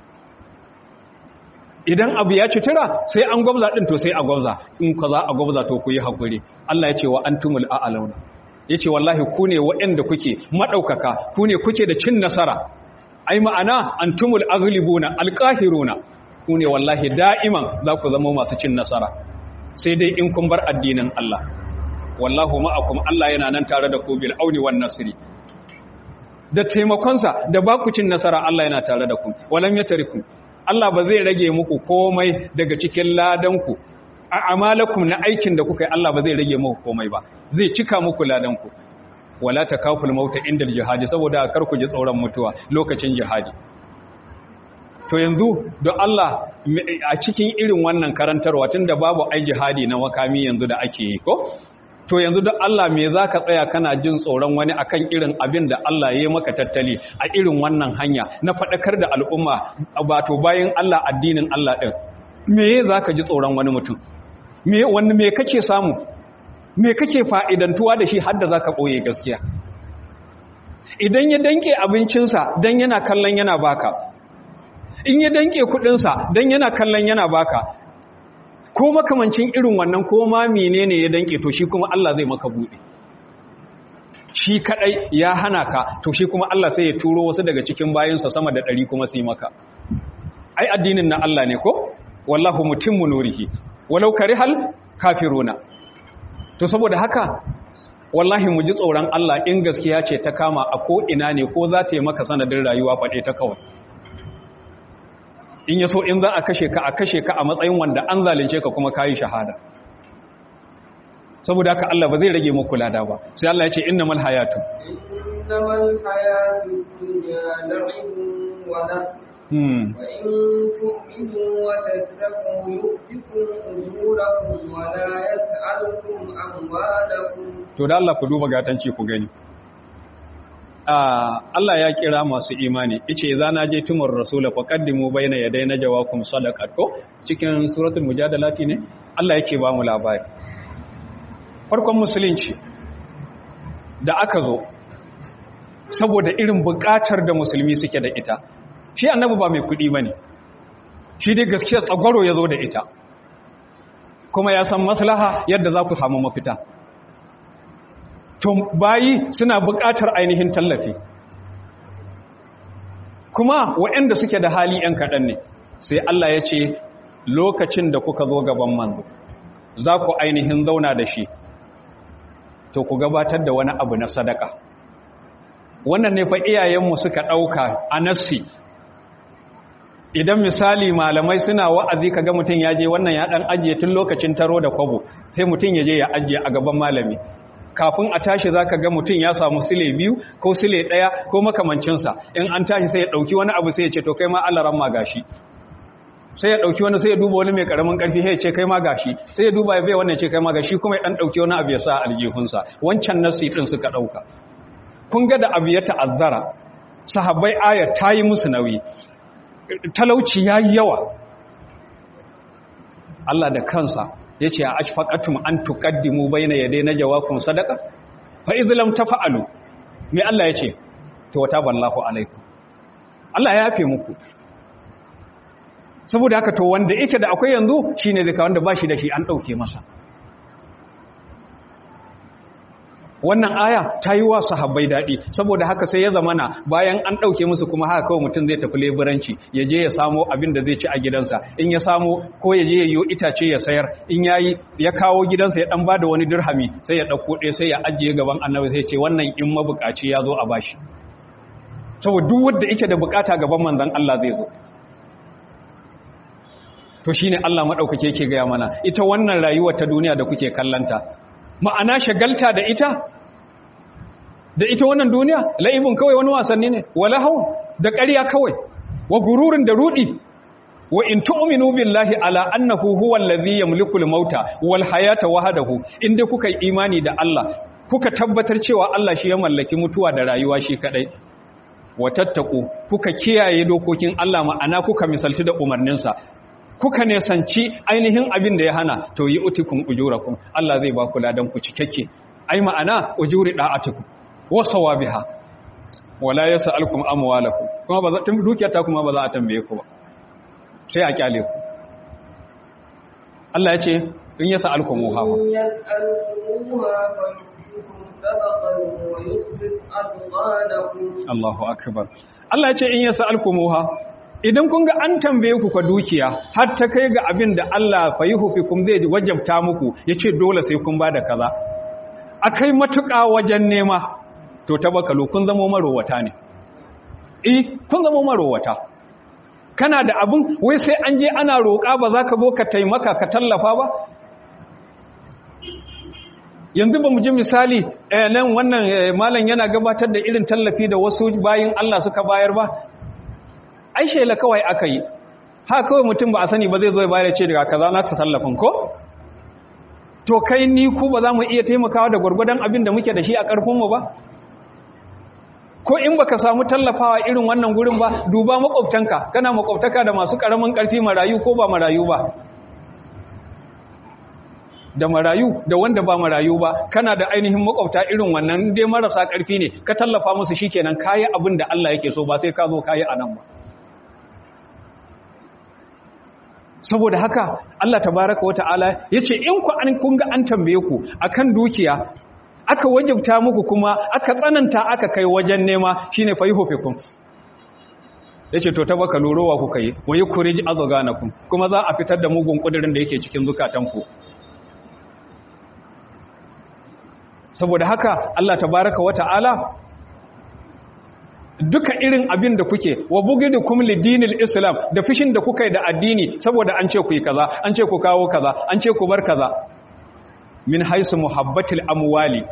idan abu ya cutura sai an gwabza din to sai a gwabza in ka za a gwabza to ku yi haƙuri Allah ya ce wa antumul a'launa ya ce wallahi ku ne waɗanda kuke maɗaukaka ku ne kuke da cin nasara ai ma'ana antumul aghlibuna alqahiruna ku ne wallahi da'iman za ku zama masu cin nasara sai dai in kun bar addinin Allah wallahu ma'akum Allah yana nan tare da ku bil auni wan nasri da taimakonsa da ba ku cin nasara Allah yana tare da ku walam yatarikum Allah ba zai rage muku komai daga cikin ladanku a amalakum na aikin da kuka yi Allah ba zai rage muku komai ba zai cika muku ladanku wala takaful mauta inda jihadi saboda kar ku ji tsoron mutuwa lokacin jihadi to yanzu don Allah a cikin irin wannan karantarwa tunda babu ai jihadi na wakami yanzu da ake yi ko to yanzu don Allah me za ka tsaya kana jin tsoron wani akan irin abin da Allah ya yi maka tattali a irin wannan hanya na faɗakar da al'umma bato bayan Allah addinin Allah ɗin me za ka ji tsoron wani mutum me wani me kake samu me kake fa'idantuwa da shi hadda za ka ɓoye gaskiya idan ya danke abincinsa don yana kallon yana baka in ya danke kuɗinsa don yana kallon yana baka ko makamancin irin wannan ko ma menene ya danke to shi kuma Allah zai maka bude shi kadai ya hana ka to shi kuma Allah sai ya turo wasu daga cikin bayinsa sama da ɗari kuma su yi maka ai addinin na Allah ne ko wallahu mutimmu nurihi walau karihal kafiruna to saboda haka wallahi mu ji tsoron Allah in gaskiya ce ta kama a ko ina ne ko za ta yi maka sanadin rayuwa faɗe ta kawai in yaso in za a kashe ka a kashe ka a matsayin wanda an zalunce ka kuma kayi shahada saboda haka Allah ba zai rage muku lada ba sai Allah ya ce innamal hayatu innamal hayatu dunya la'ibun wa hmm wa in tu'minu wa tattaqu yu'tikum ujurakum wa la yas'alukum amwalakum to da Allah ku duba gatanci ku gani Ah, Allah ya kira masu imani ice za na je tumur rasula faqaddimu bayna yaday najawakum sadaqat ko cikin suratul mujadalati ne Allah yake ba mu labari farkon musulunci da aka zo saboda irin bukatar da musulmi suke da ita shi annabi ba mai kudi bane shi dai gaskiya tsagwaro ya zo da ita kuma ya san maslaha yadda za ku samu mafita to bayi suna buƙatar ainihin tallafi kuma waɗanda suke da hali ‘yan kaɗan ne sai Allah ya ce lokacin da kuka zo gaban manzo za ku ainihin zauna da shi to ku gabatar da wani abu na sadaka wannan ne fa iyayenmu suka ɗauka a nassi idan misali malamai suna wa'azi kaga mutum ya je wannan ya ɗan ajiye tun lokacin taro da kwabo sai mutum ya je ya ajiye a gaban malami kafin a tashi za ka ga mutum ya samu sile biyu ko sile ɗaya ko makamancinsa in an tashi sai ya ɗauki wani abu sai ya ce to kai ma allaran ma gashi sai ya ɗauki wani sai ya duba wani mai ƙaramin ƙarfi sai ya ce kai ma gashi sai ya duba ya bai wannan ce kai ma gashi kuma ya ɗan ɗauki wani abu ya sa aljihunsa wancan nasi ɗin suka ɗauka kun ga da abu ya ta'azzara sahabbai aya ta yi musu nauyi talauci ya yi yawa Allah da kansa ya ce a ashfaqatum an tuqaddimu bayna yaday najawaakum sadaqa fa idh lam tafa'alu me Allah ya ce to taballahu alaikum Allah ya yafe muku saboda haka to wanda yake da akwai yanzu shine zai ka wanda bashi da shi an dauke masa wannan aya ta yi wa sahabbai daɗi saboda haka sai ya zamana bayan an ɗauke musu kuma haka kawai mutum zai tafi leburanci ya je ya samo abin da zai ci a gidansa in ya samo ko ya je ya yi itace ya sayar in ya yi ya kawo gidansa ya ɗan ba da wani dirhami sai ya ɗauko ɗaya sai ya ajiye gaban annabi sai ce wannan in mabukaci ya zo a bashi saboda duk wanda yake da bukata gaban manzon Allah zai zo to shine Allah madaukake yake gaya mana ita wannan rayuwar ta duniya da kuke kallanta ma'ana shagalta da ita da ita wannan duniya la'ibin kawai wani wasanni ne wala hau da ƙarya kawai wa gururin da rudi wa in tu'minu billahi ala annahu huwa allazi yamliku al-mauta wal hayata wahdahu inda kuka yi imani da Allah kuka tabbatar cewa Allah shi ya mallaki mutuwa da rayuwa shi kadai wa tattaku kuka kiyaye dokokin Allah ma'ana kuka misalci da umarninsa kuka nesanci ainihin abin da ya hana to yi utikun ujurakum Allah zai ba ku ladan ku cikakke ai ma'ana ujuri da'atukum wa sawabiha wala yas'alukum amwalakum kuma ba za ta dukiyar ta kuma ba za a tambaye ku ba sai a kyale ku Allah ya ce in yas'alukum ha إن يسألكموها فيحفكم سبقا ويخفف أضغانكم Allahu akbar Allah ya ce in yas'alukum ha idan kun ga an tambaye ku ka dukiya har ta kai ga abin da Allah fayuhufikum zai wajabta muku yace dole sai kun bada kaza akai matuƙa wajen nema to tabakalu kun zama marowata ne eh kun zama marowata kana da abin wai sai an je ana roƙa ba za ka zo ka taimaka ka tallafa ba yanzu ba mu ji misali eh, nan wannan eh, malam yana gabatar da irin tallafi da wasu bayin Allah suka bayar ba ai shela kawai aka yi ha kawai mutum ba a sani ba zai zo ya bayar ce daga kaza na ta tallafin ko to kai ni ku ba za mu iya taimakawa da gwargwadon abin da muke da shi a ƙarfinmu ba ko in baka samu tallafawa irin wannan gurin ba duba makwabtanka kana makwabtaka da masu ƙaramin ƙarfi marayu ko ba marayu ba da marayu da wanda ba marayu ba kana da ainihin makwabta irin wannan dai marasa ƙarfi ne ka tallafa musu shikenan kayi abin da Allah yake so ba sai ka zo kayi anan ba saboda haka Allah tabaraka wa ta'ala yace in ku an kun ga an tambaye ku akan dukiya aka wajabta muku kuma aka tsananta aka kai wajen nema shine fayhufikum yace to tabaka lorowa kuka yi wa yukhrij azganakum kuma za a fitar da mugun kudirin da yake cikin zukatanku saboda haka Allah tabaraka wata'ala duka irin abin da kuke wa bugidukum lidinil islam da fishin da kuka yi da addini saboda an ce ku yi kaza an ce ku kawo kaza an ce ku bar kaza min haisu muhabbatil amwali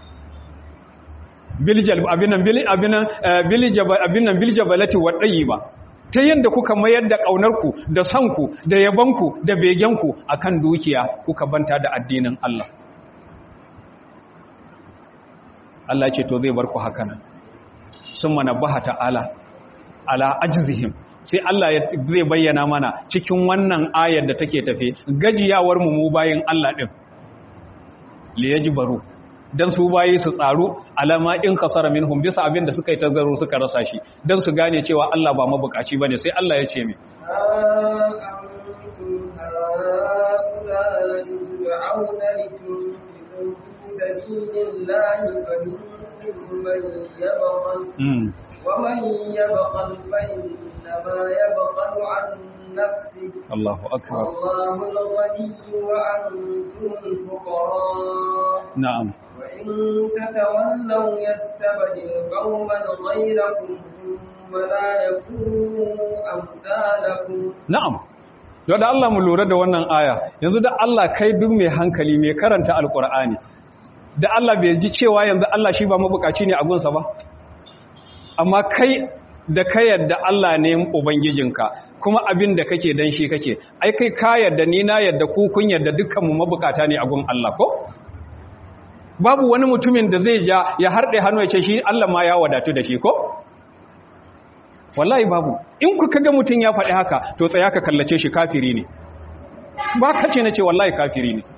biljal abinan bil abinan biljabal abinan biljabalati wa ba. ta yanda kuka mayar da kaunarku da sanku da yabanku da begenku akan dukiya kuka banta da addinin Allah Allah ce to zai bar ku haka nan sun manabbaha ta'ala ala ajzihim sai Allah zai bayyana mana cikin wannan ayar da take tafe gajiyawar mu mu bayin Allah din li yajbaru dan su bayi su tsaro alama in kasara minhum bisa abin da suka yi tazaro suka rasa shi dan su gane cewa Allah ba mabukaci bane sai Allah ya ce mi سبيل الله فمنكم من يبخل ومن يبخل فإنما يبخل عن نفسه الله أكبر الله الغني وأنتم الفقراء نعم وإن تتولوا يستبدل قوما غيركم ثم لا يكونوا أمثالكم na'am yau da Allah mu lura da wannan aya yanzu da Allah kai duk mai hankali mai karanta alkur'ani da Allah bai ji cewa yanzu Allah shi ba mabukaci ne a gunsa ba amma kai da ka yadda Allah ne ubangijinka kuma abin da kake dan shi kake ai kai ka yadda ni na yadda ku kun yadda dukkanmu mabukata ne a gun Allah ko babu wani mutumin da zai ja ya harɗe hannu ya ce shi Allah ma ya wadatu da shi ko wallahi babu in ku kaga mutum ya faɗi haka to tsaya ka kallace shi kafiri ne ba ka ce na ce wallahi kafiri ne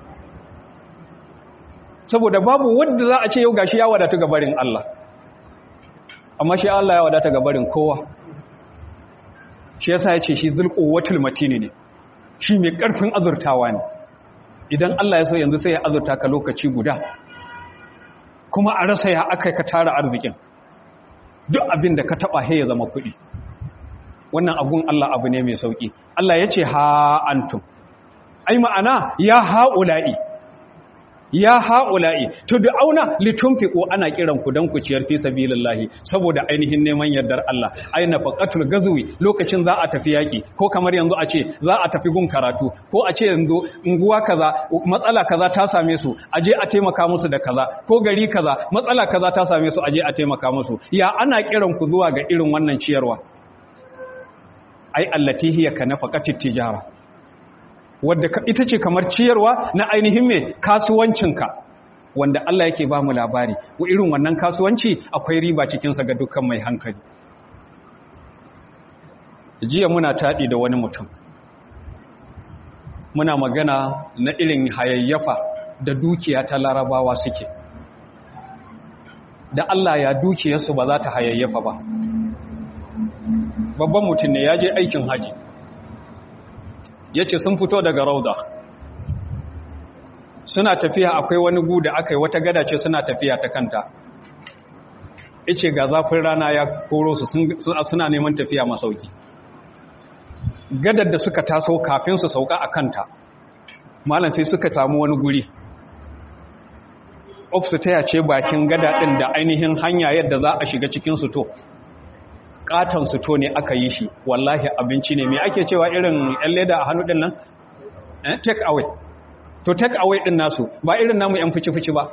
saboda babu wanda za a ce yau gashi ya wadatu ga barin Allah amma shi Allah ya wadata ga barin kowa shi yasa ya ce shi zulquwatul matini ne shi mai karfin azurtawa ne idan Allah ya so yanzu sai ya azurta ka lokaci guda kuma a rasa ya aka ka tara arzikin duk abin da ka taba he ya zama kuɗi wannan abun Allah abu ne mai sauki Allah ya ce ha antum ai ma'ana ya ha'ula'i ya ha'ula'i to da auna litunfiqu ana kiran ku dan ku ciyar fi sabilillahi saboda ainihin neman yardar Allah aina faqatul gazwi lokacin za a tafi yaki ko kamar yanzu a ce za a tafi gun karatu ko a ce yanzu unguwa kaza matsala kaza ta same su aje a taimaka musu da kaza ko gari kaza matsala kaza ta same su aje a taimaka musu ya ana kiran ku zuwa ga irin wannan ciyarwa ai allati hiya kanafaqatit tijara wadda ita ce kamar ciyarwa na ainihin mai kasuwancinka wanda Allah yake ba mu labari wa irin wannan kasuwanci akwai riba cikinsa ga dukkan mai hankali jiya muna taɗi da wani mutum muna magana na irin hayayyafa da dukiya ta larabawa suke da Allah ya dukiyarsu ba za ta hayayyafa ba babban mutum ne ya je aikin haji ya ce sun fito daga rauda suna tafiya akwai wani gu da aka yi wata gada ce suna tafiya ta kanta ice ga zafin rana ya koro su suna neman tafiya masauki gadar da suka taso kafin su sauka a kanta malam sai suka samu wani guri ofsu ta yace bakin gada ɗin da ainihin hanya yadda za a shiga cikin su to katon suto ne aka yi shi wallahi abinci ne mai ake cewa irin yan leda a hannu din nan eh take away to take away din nasu ba irin namu yan fici-fici ba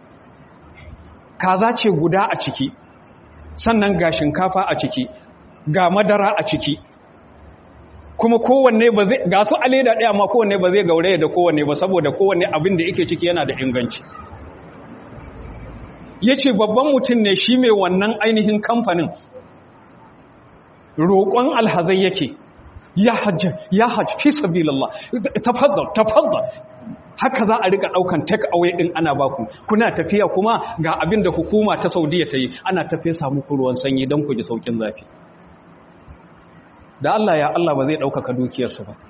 kaza ce guda a ciki sannan ga shinkafa a ciki ga madara a ciki kuma kowanne ba zai ga su a leda ɗaya amma kowanne ba zai gauraye da kowanne ba saboda kowanne abin da yake ciki yana da inganci ya ce babban mutum ne shi mai wannan ainihin kamfanin roƙon alhazai yake ya hajji ya hajji fi sabilillah tafaddal tafaddal haka za a rika daukan take away din ana baku kuna tafiya kuma ga abin da hukuma ta Saudiya ta yi ana tafiya samu ruwan sanyi don ku ji saukin zafi da Allah ya Allah ba zai ɗaukaka dukiyarsu ba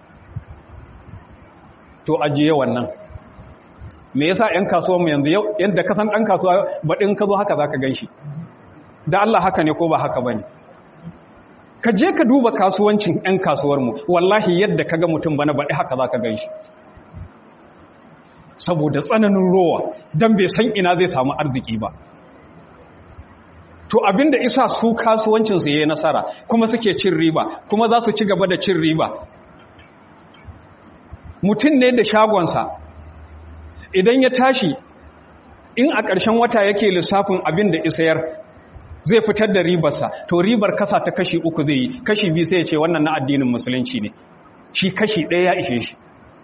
to ajiye wannan me yasa ƴan kasuwar mu yanzu yadda ka san ɗan kasuwa baɗin ka zo haka zaka ganshi da Allah haka ne ko ba haka bane ka je ka duba kasuwancin 'yan kasuwarmu wallahi yadda ka ga mutum bana baɗi haka za ka gan shi saboda tsananin rowa don bai san ina zai samu arziki ba to abinda isa su kasuwancinsu ya yi nasara kuma suke cin riba kuma za su ci gaba da cin riba mutum ne da shagonsa idan ya tashi in a ƙarshen wata yake lissafin abin da isayar zai fitar da ribarsa to ribar kasa ta kashi uku zai yi kashi biyu sai ya ce wannan na addinin musulunci ne shi kashi ɗaya ya ishe shi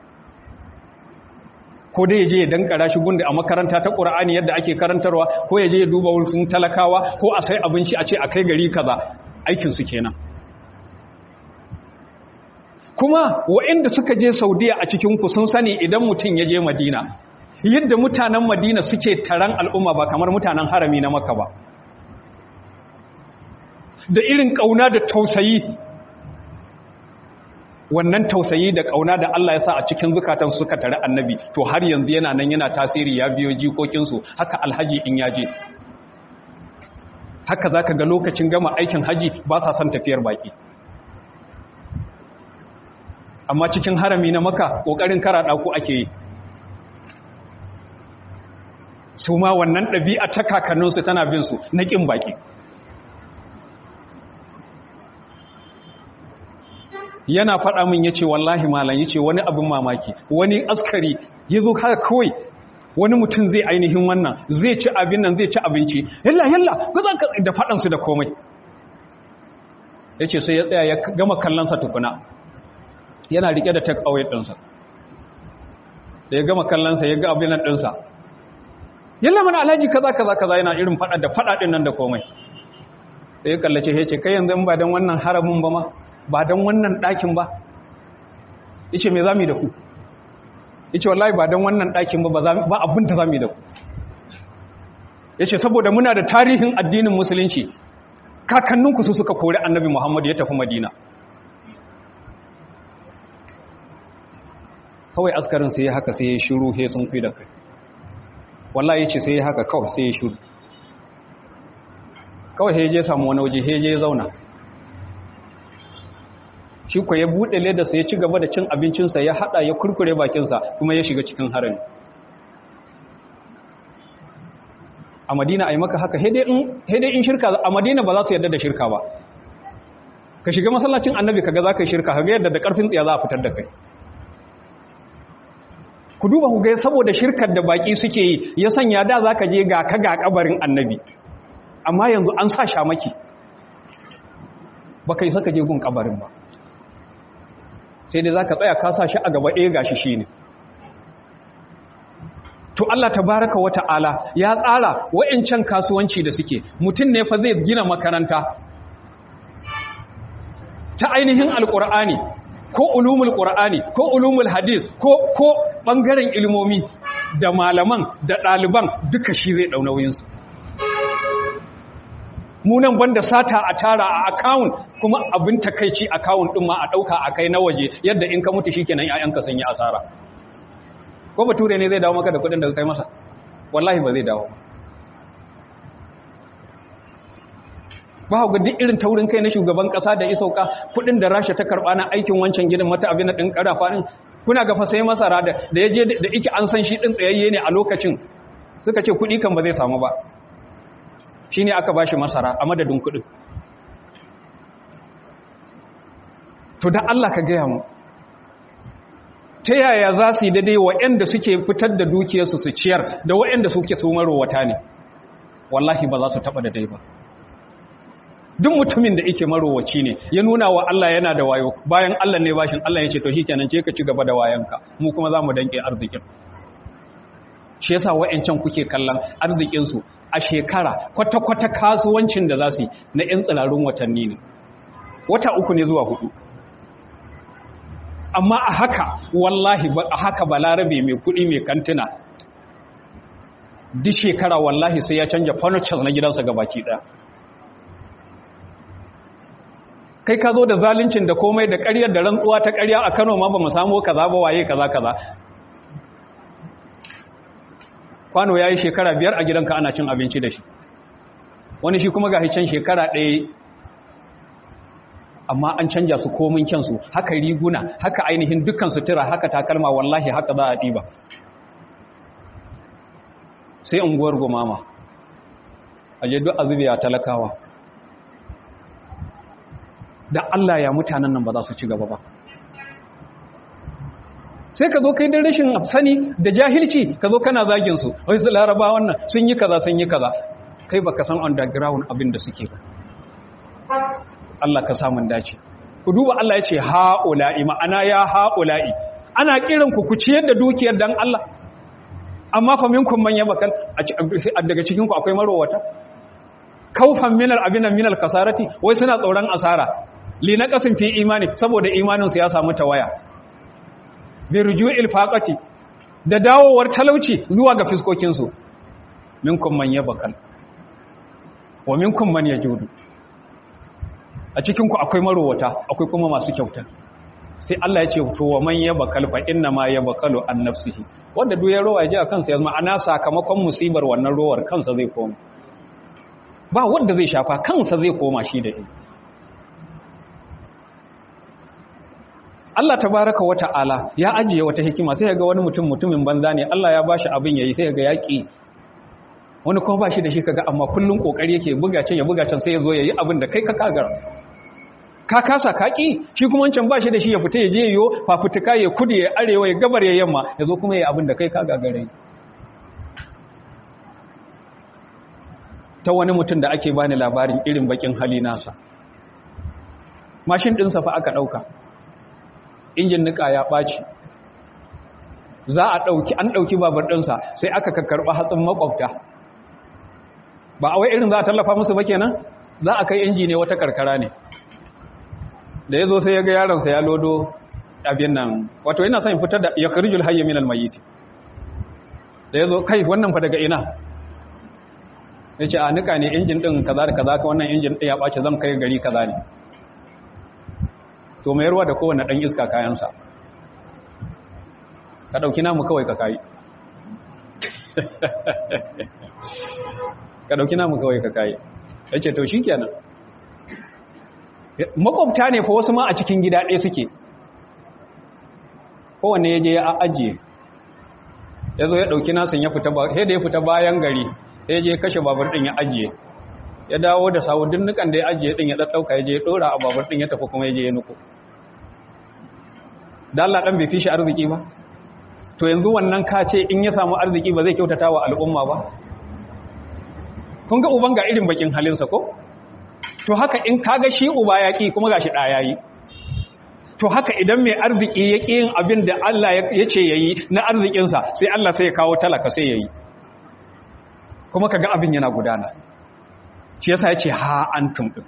ko dai ya je ya dankara shi gunda a makaranta ta ƙura'ani yadda ake karantarwa ko ya je ya duba wurin talakawa ko a sai abinci a ce a kai gari kaza aikinsu kenan kuma waɗanda suka je saudiya a cikinku sun sani idan mutum ya je madina yadda mutanen madina suke taron al'umma ba kamar mutanen harami na maka ba da irin ƙauna da tausayi wannan tausayi da ƙauna da Allah ya sa a cikin zukatan suka tare annabi to har yanzu yana nan yana tasiri ya biyo jikokinsu haka alhaji in yaje haka za ka ga lokacin gama aikin haji ba sa son tafiyar baki amma cikin harami na maka ƙoƙarin karaɗa ku ake yi su ma wannan ɗabi'a ta kakanninsu tana bin su na ƙin baki yana faɗa min ya ce wallahi malam ya ce wani abin mamaki wani askari ya zo haka kawai wani mutum zai ainihin wannan zai ci abin nan zai ci abinci yalla yalla da faɗansu da komai ya ce sai ya tsaya ya gama kallonsa tukuna yana riƙe da take away ɗinsa da ya gama kallonsa ya ga abin nan ɗinsa yalla mana alhaji kaza kaza kaza yana irin faɗa da faɗa ɗin nan da komai sai ya kallace ya ce kai yanzu ba don wannan haramun ba ma ba don wannan ɗakin ba ice me za mu yi da ku ice wallahi ba don wannan ɗakin ba ba abin da za mu yi da ku ya ce saboda muna da tarihin addinin musulunci kakanninku su suka kori annabi muhammadu ya tafi madina kawai askarin sai ya haka sai ya shiru he sun fi da kai wallahi ya ce sai ya haka kawai sai ya shiru kawai he je samu wani waje he je zauna shi ko ya buɗe ledarsa ya ci gaba da cin abincinsa ya haɗa ya kurkure bakinsa kuma ya shiga cikin harami a madina a yi maka haka haidai in shirka a madina ba za su yadda da shirka ba ka shiga masallacin annabi kaga za ka yi shirka kaga yadda da ƙarfin tsiya za a fitar da kai ku duba ku ga saboda shirkar da baƙi suke yi ya sanya da za ka je ga ka ga kabarin annabi amma yanzu an sa shamaki ba ka yi saka je gun kabarin ba sai dai za ka tsaya kasa shi a gaba ɗaya gashi shi ne to Allah tabaraka wa ta'ala ya tsara wa'incan kasuwanci da suke mutum ne fa zai gina makaranta ta ainihin alƙur'ani ko ulumul ƙur'ani ko ulumul hadis ko ko ɓangaren ilmomi da malaman da ɗaliban duka shi zai ɗaunauyinsu munan banda sata a tara a akawun kuma abin takaici akawun ɗin ma a ɗauka a kai na waje yadda in ka mutu shi kenan ‘ya'yanka sun yi asara ko bature ne zai dawo maka da kudin da kai masa wallahi ba zai dawo ba ga duk irin taurin kai na shugaban kasa da isauka kudin da rasha ta karba na aikin wancan gidan mata abin da din karafa din kuna ga fa sai masara da da yaje da yake an san shi din tsayayye ne a lokacin suka ce kudi kan ba zai samu ba shine aka bashi masara a madadin kudin to dan Allah ka gaya mu ta yaya za su yi daidai waɗanda suke fitar da dukiyarsu su ciyar da waɗanda suke su marowata ne wallahi ba za su taɓa daidai ba duk mutumin da ike marowaci ne ya nuna wa Allah yana da wayo bayan Allah ne bashin Allah ya ce to shikenan ce ka ci gaba da wayanka mu kuma za mu danke arzikin shi yasa wayancan kuke kallon arzikinsu a shekara kwata-kwata kasuwancin da za su yi na 'yan tsirarun watanni ne wata uku ne zuwa hudu amma a haka wallahi a haka balarabe mai kudi mai kantuna duk shekara wallahi sai ya canja furnitures na gidansa ga baki ɗaya kai ka zo da zaluncin da komai da ƙaryar da rantsuwa ta ƙarya a Kano ma ba mu samu kaza ba waye kaza kaza kwano yayi shekara biyar a gidanka ana cin abinci da shi wani shi kuma ga can shekara ɗaya amma an canja su komin kyansu haka riguna haka ainihin dukkan sutura haka takalma wallahi haka za a ɗiba sai unguwar gumama a je duk azubiya talakawa da Allah ya mutanen nan ba za su ci gaba ba sai ka zo kai da rashin sani da jahilci ka zo kana zagin su wai su laraba wannan sun yi kaza sun yi kaza kai baka san underground abin da suke ba Allah ka samun dace ku duba Allah ya ce ha'ula'i ma'ana ya ha'ula'i ana kiran ku ku ciyar da dukiyar dan Allah amma fa minkum man yabakal daga cikin ku akwai marowata kaufan minal abinan minal kasarati wai suna tsoron asara li na kasin fi imani saboda imanin su ya samu tawaya bi ruju'il faqati da dawowar talauci zuwa ga fiskokin su minkum man yabakal wa minkum man yajudu a cikin ku akwai marowata akwai kuma masu kyauta sai Allah ya ce to wa man yabakal fa inna ma yabakalu an nafsihi wanda duk ya rowa ya ji a kansa ya zama ana sakamakon musibar wannan rowar kansa zai koma ba wanda zai shafa kansa zai koma shi da shi Allah tabaraka wa ta'ala ya ajiye wata hikima sai ga wani mutum mutumin banza ne Allah ya bashi abin yayi sai ga yaki wani kuma bashi da shi kaga amma kullun kokari yake buga can ya buga can sai ya zo yayi abin da kai ka kagar ka kasa kaki shi kuma wancan bashi da shi ya fita ya je yo fafutuka ya kudu ya arewa ya gabar ya yamma ya zo kuma yayi abin da kai ka gagare ta wani mutum da ake bani labarin irin bakin hali nasa mashin ɗinsa fa aka ɗauka injin nika ya ɓaci za a ɗauki an ɗauki babar ɗinsa sai aka karɓa hatsin makwabta ba a wai irin za a tallafa musu ba kenan za a kai inji ne wata karkara ne da ya zo sai ya ga yaronsa ya lodo abin nan wato yana son fitar da ya karijul hayya min almayiti da ya zo kai wannan fa daga ina ya ce a nika ne injin ɗin kaza da kaza ka wannan injin ɗin ya ɓace zan kai gari kaza ne to mai ruwa da kowane ɗan iska kayansa ka ɗauki namu kawai ka kayi ka ɗauki namu kawai ka kayi ya ce to shi kenan makwabta ne fa wasu ma a cikin gida ɗaya suke kowane ya je ya ajiye ya zo ya ɗauki nasun ya fita sai da ya fita bayan gari sai je kashe babur ɗin ya ajiye ya dawo da sawu dinnukan da ya ajiye ɗin ya ɗaɗɗauka ya je ya ɗora a babur ɗin ya tafi kuma ya je ya nuku da Allah ɗan bai fi shi arziki ba to yanzu wannan ka ce in ya samu arziki ba zai kyautata wa al'umma ba kun ga uban ga irin bakin halinsa ko to haka in kaga shi uba ya ƙi kuma ga shi ɗaya yi to haka idan mai arziki ya ƙi yin abin da Allah ya ce ya yi na arzikinsa sai Allah sai ya kawo talaka sai ya yi kuma ka ga abin yana gudana shi yasa ya ce ha an tumɗin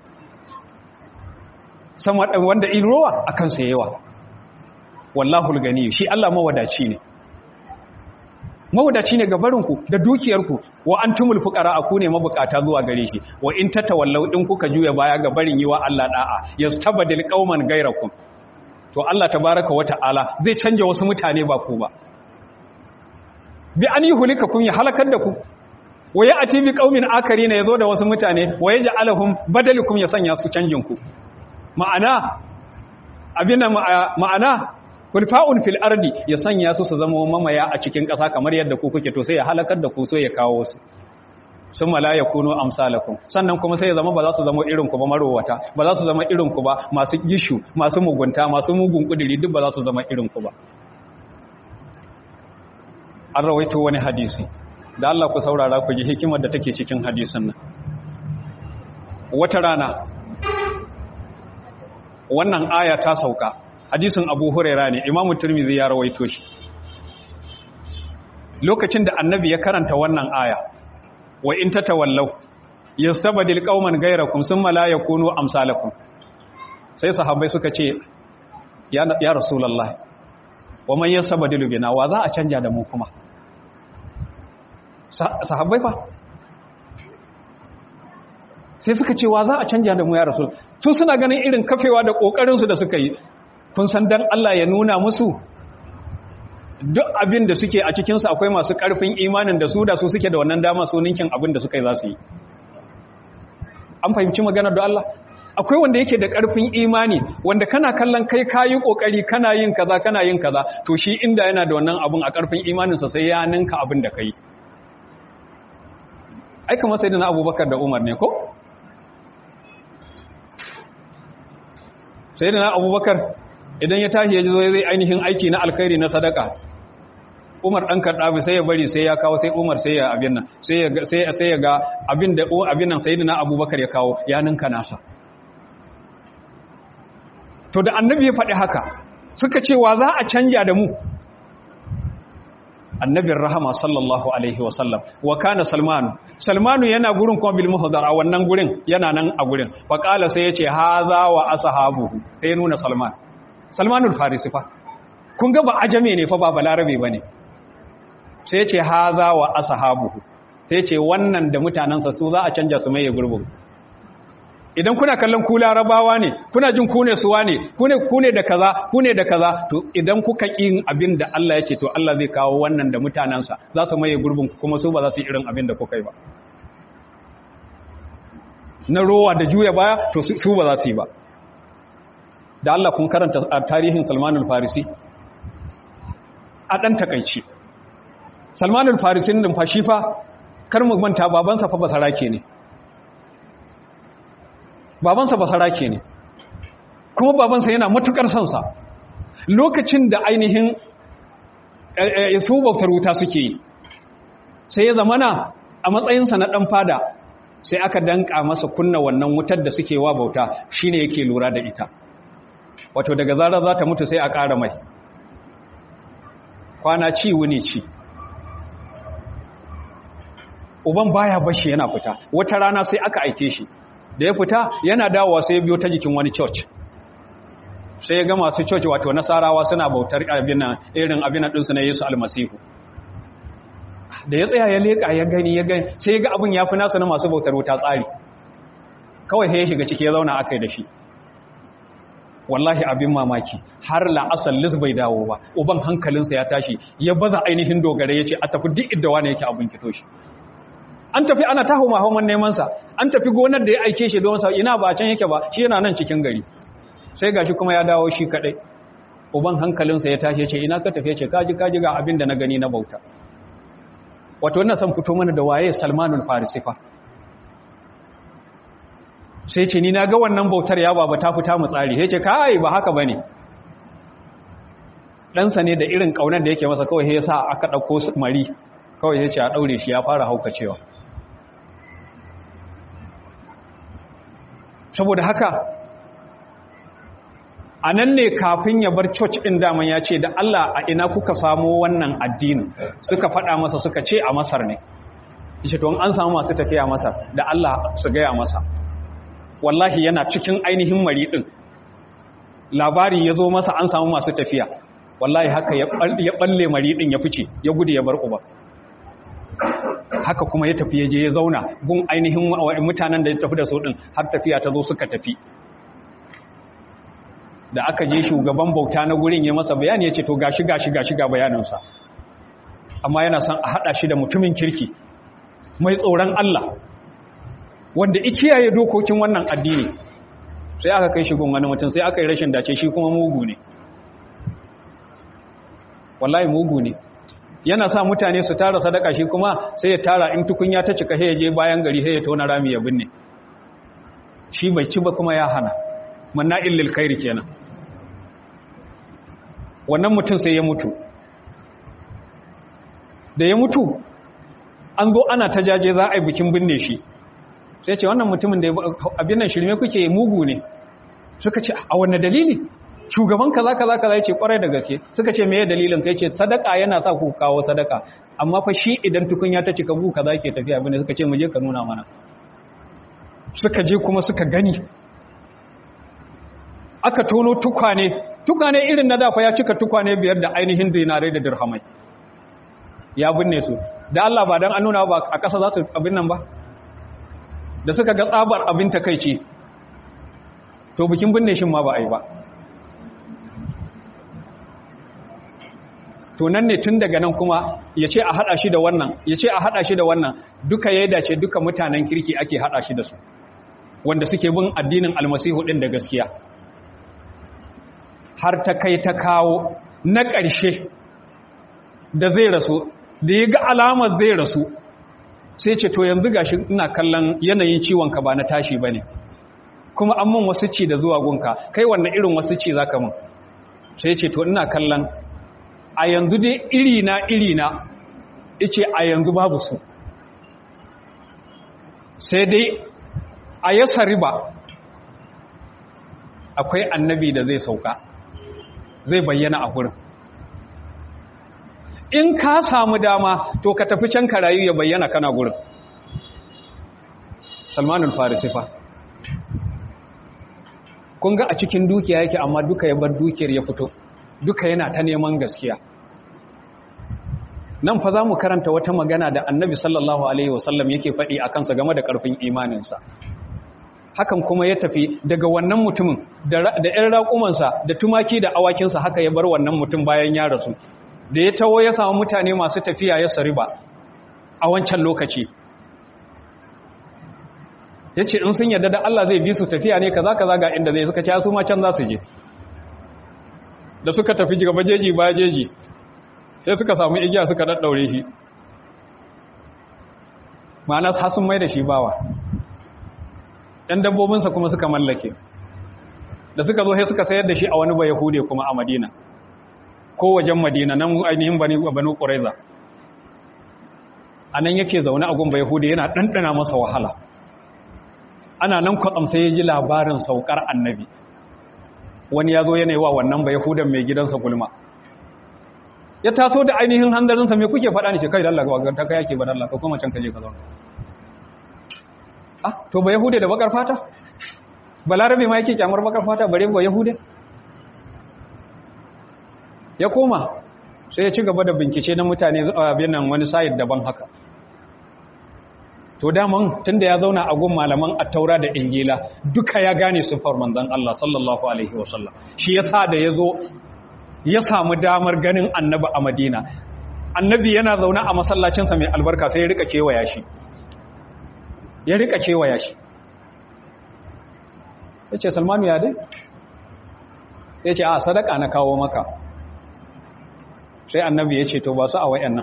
sama wanda irowa a kansa yawa wallahu gani shi Allah mawadaci ne mawadaci ne ga barinku da dukiyarku wa antumul fuqara aku ne mabukata zuwa gare shi wa in tatawallaw din kuka juya baya ga barin yiwa Allah da'a yastabdil qauman gairakum to Allah tabaaraka wa ta'ala zai canja wasu mutane ba ku ba bi an yuhlikakum ya halakar da ku wa ya'ti bi qaumin akarina yazo da wasu mutane wa yaj'aluhum badalukum ya sanya su canjin ku ma'ana abina ma'ana kulfa'un fil ardi ya sanya su su zama mamaya a cikin ƙasa kamar yadda ku kuke to sai ya halakar da ku so ya kawo su sun mala ya kuno amsalakum sannan kuma sai ya zama ba za su zama irin ku ba marowata ba za su zama irin ku ba masu gishu masu mugunta masu mugun kudiri duk ba za su zama irin ku ba an rawaito wani hadisi da Allah ku saurara ku ji hikimar da take cikin hadisin nan wata rana wannan aya ta sauka hadisin abu huraira ne imamu turmizi ya rawaito shi lokacin da annabi ya karanta wannan aya wa in tatawallau yastabdil qauman ghayrakum thumma la yakunu amsalakum sai sahabbai suka ce ya ya rasulullah wa man yastabdilu bina wa za a canja da mu kuma sahabbai fa sai suka ce wa za a canja da mu ya rasul su suna ganin irin kafewa da kokarin su da suka yi kun san dan Allah ya nuna musu duk abin da suke a cikinsu akwai masu ƙarfin imanin da su da su suke da wannan dama su ninkin abin da suka yi za su yi an fahimci maganar da Allah akwai wanda yake da ƙarfin imani wanda kana kallon kai kayi ƙoƙari kana yin kaza kana yin kaza to shi inda yana da wannan abin a ƙarfin imaninsa sai ya ninka abin da kai ai kamar sai na abubakar da umar ne ko sai na abubakar idan ya tashi ya ji zo zai ainihin aiki na alkhairi na sadaka umar ɗan karɗabi sai ya bari sai ya kawo sai umar sai ya abin nan sai ya ga abin da abin nan sai na abubakar ya kawo ya ninka nasa to da annabi ya faɗi haka suka ce wa za a canja da mu annabin rahama sallallahu alaihi wasallam wa kana salmanu salmanu yana gurin kuma bil muhdar a wannan gurin yana nan a gurin fa qala sai yace haza wa ashabuhu sai ya nuna salman salmanul farisi fa kun ga ba ajame ne fa ba balarabe bane sai yace haza wa ashabuhu sai yace wannan da mutanansa su za a canja su mai gurbin idan kuna kallon ku larabawa ne kuna jin ku ne suwa ne ku ne ku ne da kaza ku ne da kaza to idan kuka kin abin da Allah yake to Allah zai kawo wannan da mutanansa za su maye gurbin kuma su ba za su yi irin abin da kuka yi ba na rowa da juya baya to su ba za su yi ba da Allah kun karanta tarihin Salman al-Farisi a dan takeici Salman al-Farisi din fa shi fa kar mu manta babansa fa basarake ne babansa basarake ne kuma babansa yana matukar sonsa lokacin da ainihin su bautar wuta suke yi sai ya zamana a matsayinsa na ɗan fada sai aka danka masa kunna wannan wutar da suke wa bauta shine yake lura da ita wato daga zarar za ta mutu sai a ƙara mai kwana ci wuni ci uban baya bashi yana fita wata rana sai aka aike shi da ya fita yana dawowa sai ya biyo ta jikin wani church sai ya ga masu church wato nasarawa suna bautar abinan irin abinan ɗinsu na yesu almasihu da ya tsaya ya leƙa ya gani ya gani sai ya ga abin ya fi nasu na masu bautar wuta tsari kawai sai ya shiga ciki ya zauna aka yi da shi wallahi abin mamaki har la'asar lis bai dawo ba uban hankalinsa ya tashi ya baza ainihin dogare ya ce a tafi duk idda wane yake abin kito shi an tafi ana ta hau hawan nemansa an tafi gonar da ya aike shi don sa ina ba can yake ba shi yana nan cikin gari sai gashi kuma ya dawo shi kadai uban hankalinsa ya tashi ce ina ka tafi ce kaji kaji ga abin da na gani na bauta wato wannan san fito mana da waye Salmanul Farisi fa sai ce ni na ga wannan bautar ya baba ta fita mu tsari sai ce kai ba haka bane ɗansa ne da irin ƙaunar da yake masa kawai ya sa aka ɗauko mari kawai ya ce a ɗaure shi ya fara haukacewa saboda haka a nan ne kafin ya bar church ɗin daman ya ce da Allah a ina kuka samo wannan addini suka faɗa masa suka ce a masar ne ishe to an samu masu tafiya masar da Allah su gaya masa wallahi yana cikin ainihin mari ɗin labari ya zo masa an samu masu tafiya wallahi haka ya ɓalle mari ɗin ya fice ya gudu ya bar uba haka kuma ya tafi ya je ya zauna gun ainihin mutanen da ya tafi da su ɗin har tafiya ta zo suka tafi da aka je shugaban bauta na gurin ya masa bayani ya ce to gashi gashi gashi ga bayaninsa amma yana son a haɗa shi da mutumin kirki mai tsoron Allah wanda ikiyaye dokokin wannan addini sai aka kai shi gun wani mutum sai aka yi rashin dace shi kuma mugu ne wallahi mugu ne yana sa mutane su tara sadaka shi kuma sai ya tara in tukunya ta cika sai ya je bayan gari sai ya tona rami ya binne shi bai ci ba kuma ya hana manna illil khairi kenan wannan mutum sai ya mutu da ya mutu an zo ana ta jaje za a yi bikin binne shi sai ce wannan mutumin da abin nan shirme kuke mugu ne suka ce a wanne dalili shugaban kaza kaza kaza yace kwarai da gaske suka ce meye dalilin kai ce sadaka yana sa ku kawo sadaka amma fa shi idan tukunya ta cika bu kaza yake tafiya bane suka ce mu je ka nuna mana suka je kuma suka gani aka tono tukwane tukwane irin na dafa ya cika tukwane biyar da ainihin dinarai da dirhamai ya binne su da Allah ba dan an nuna ba a ƙasa za su abin nan ba da suka ga tsabar abin takeici to bikin binne shin ma ba a yi ba to nan ne tun daga nan kuma ya ce a haɗa shi da wannan ya ce a haɗa shi da wannan duka ya dace duka mutanen kirki ake haɗa shi da su wanda suke bin addinin almasihu ɗin da gaskiya har ta kai ta kawo na ƙarshe da zai rasu da ya ga alamar zai rasu sai ce to yanzu gashi ina kallon yanayin ciwon ka ba na tashi bane kuma an mun wasu ci da zuwa gunka kai wannan irin wasu ci zaka mun sai ce to ina kallon a yanzu dai iri na iri na yace a yanzu babu su sai dai a yasa riba akwai annabi da zai sauka zai bayyana a gurin in ka samu dama to ka tafi can ka rayu ya bayyana kana gurin salmanul farisifa kun ga a cikin dukiya yake amma duka ya bar dukiyar ya fito duka yana ta neman gaskiya nan fa za mu karanta wata magana da annabi sallallahu alaihi wasallam yake faɗi a kansa game da ƙarfin imaninsa hakan kuma ya tafi daga wannan mutumin da ‘yan raƙumansa da tumaki da awakinsa haka ya bar wannan mutum bayan ya rasu da ya tawo ya samu mutane masu tafiya ya sariba a wancan lokaci ya ce in sun yadda da Allah zai bi su tafiya ne kaza kaza ga inda zai suka ce su ma can za su je da suka tafi gaba jeji ba jeji sai suka samu igiya suka daddaure shi ma'ana sun mai da shi bawa ɗan dabbobinsa kuma suka mallake da suka zo sai suka sayar da shi a wani bai yahude kuma a madina ko wajen madina nan ainihin banu ƙuraiza a nan yake zaune a gun bai yahude yana ɗanɗana masa wahala ana nan kwatsam sai ya ji labarin saukar annabi wani ya zo yana yi wa wannan bai yahudan mai gidansa gulma ya taso da ainihin hanzarinsa mai kuke faɗa ne ce kai dalla ga ta kai yake ba dalla ka kuma can ka je ka zauna ah to ba yahude da bakar fata balarabe ma yake kyamar bakar fata bare ba yahude ya koma sai ya ci gaba da bincike na mutane abin nan wani sayid daban haka to daman tunda ya zauna a gun malaman attaura da injila duka ya gane sifar manzon Allah sallallahu alaihi wasallam shi yasa da yazo ya samu damar ganin annabi a Madina annabi yana zaune a masallacinsa mai albarka sai ya rika kewaya shi ya rika kewaya shi yace Salmanu ya dai yace a sadaka na kawo maka sai annabi yace to ba su a wayannan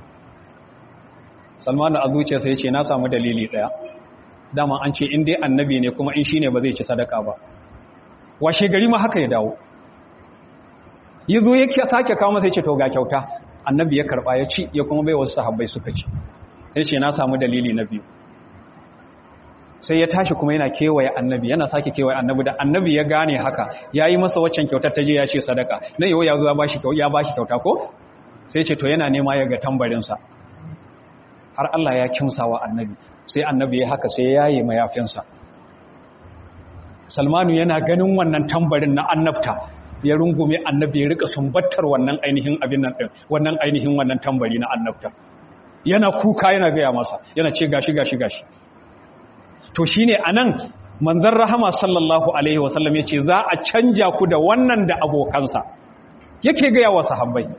salmanu a zuciyarsa ya ce na samu dalili ɗaya dama an ce in dai annabi ne kuma in shi ne ba zai ci sadaka ba washe gari ma haka ya dawo yi zo ya sake kawo masa ya ce to ga kyauta annabi ya karɓa ya ci ya kuma bai wasu sahabbai suka ci ya ce na samu dalili na biyu sai ya tashi kuma yana kewaye annabi yana sake kewaye annabi da annabi ya gane haka ya yi masa waccan kyautar ta je ya ce sadaka na yau ya zo ya ba shi kyauta ko sai ce to yana nema ya ga tambarinsa har Allah ya kimsa wa annabi sai annabi ya haka sai ya yi mayafinsa salmanu yana ganin wannan tambarin na annabta ya rungume annabi ya rika sumbattar wannan ainihin abin nan din wannan ainihin wannan tambari na annabta yana kuka yana gaya masa yana ce gashi gashi gashi to shine anan manzon rahama sallallahu alaihi wasallam yace za a canja ku da wannan da abokansa yake gaya wa sahabbai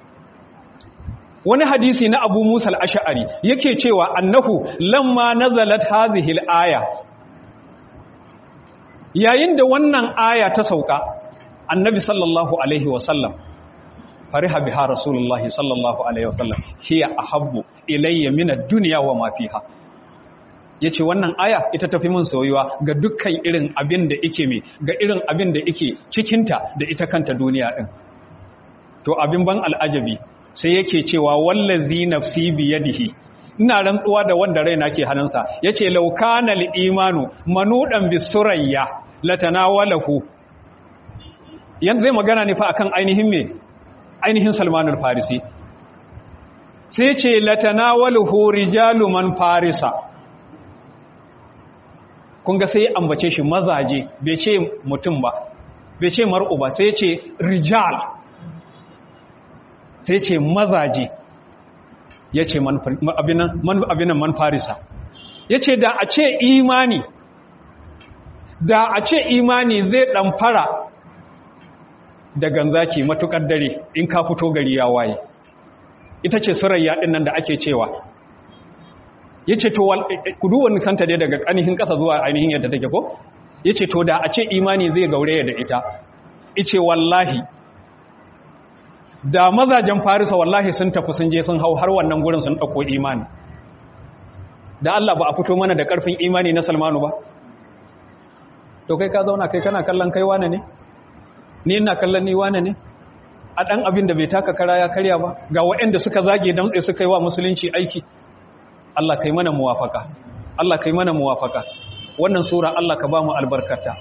wani hadisi na abu musa al'asha'ari yake cewa annahu lamma nazalat hazihil aya yayin da wannan aya ta sauka annabi sallallahu alaihi wasallam fariha biha rasulullahi sallallahu alaihi wasallam hiya ahabbu ilayya min ad-dunya wa ma fiha yace wannan aya ita tafi min soyuwa ga dukkan irin abin da yake me ga irin abin da yake cikinta da ita kanta duniya din to abin ban al'ajabi sai yake cewa wallazi nafsi biyadihi ina rantsuwa da wanda raina ke hannunsa yace law kana al-imanu manudan bisurayya latanawalahu yan zai magana ne fa akan ainihin me ainihin Salman al-Farisi sai ce latanawalahu rijalu man farisa kun ga sai ambace shi mazaje bai ce mutum ba bai ce mar'u ba sai ce rijal sai ce mazaje ya ce abinan man farisa ya ce da a ce imani da a ce imani zai ɗamfara da ganzaki matukar dare in ka fito gari ya waye ita ce surayya ɗin nan da ake cewa ya ce to kudu wani santa dai daga ƙanihin ƙasa zuwa ainihin yadda take ko ya ce to da a ce imani zai gaure da ita ice wallahi da mazajen farisa wallahi sun tafi sun je sun hau har wannan gurin sun ɗauko imani da Allah ba a fito mana da ƙarfin imani na Salmanu ba to kai ka zauna kai kana kallon kai wane ne ni ina kallon ni wane ne a ɗan abin da bai taka kara ya karya ba ga waɗanda suka zage damtse suka yi wa musulunci aiki Allah kai mana muwafaka Allah kai mana muwafaka wannan sura Allah ka ba mu albarkata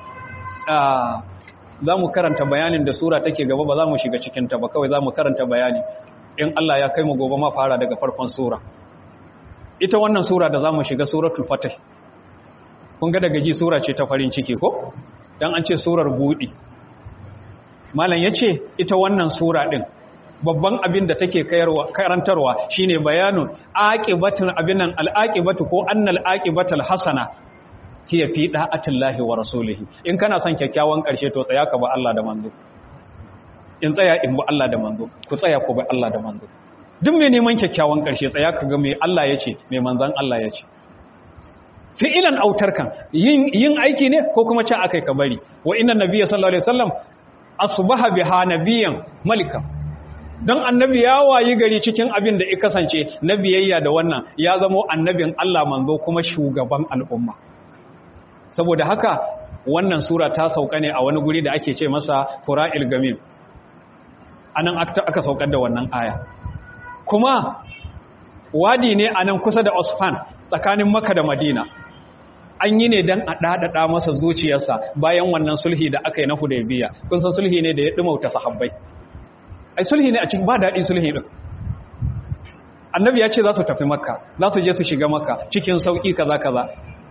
za mu karanta bayanin da sura take gaba ba za mu shiga cikinta ba kawai za mu karanta bayani in Allah ya kai mu gobe ma fara daga farkon sura ita wannan sura da za mu shiga suratul fatih kun ga daga ji sura ce ta farin ciki ko dan an ce surar budi malam yace ita wannan sura din babban abin da take karantarwa shine bayanun aqibatul abinan alaqibatu ko annal aqibatul hasana hiya fi da'atillahi wa rasulihi in kana son kyakkyawan karshe to tsaya ka ba Allah da manzo in tsaya in ba Allah da manzo ku tsaya ku ba Allah da manzo duk mai neman kyakkyawan karshe tsaya ka ga mai Allah yace mai manzon Allah yace fi'ilan autarkan yin yin aiki ne ko kuma ci akai ka bari wa inna nabiyya sallallahu alaihi wasallam asbaha biha nabiyyan malika don annabi ya wayi gari cikin abin da ya kasance na biyayya da wannan ya zamo annabin Allah manzo kuma shugaban al'umma saboda haka wannan sura ta sauka ne a wani guri da ake ce masa fura'il gamim anan aka saukar da wannan aya kuma wadi ne anan kusa da Osfan tsakanin Makka da Madina an yi ne don a ɗaɗaɗa masa zuciyarsa bayan wannan sulhi da aka yi na Hudaybiya kun san sulhi ne da ya ɗumauta sahabbai ai sulhi ne a cikin ba daɗi sulhi ɗin annabi ya ce za su tafi makka za su je su shiga makka cikin sauƙi kaza kaza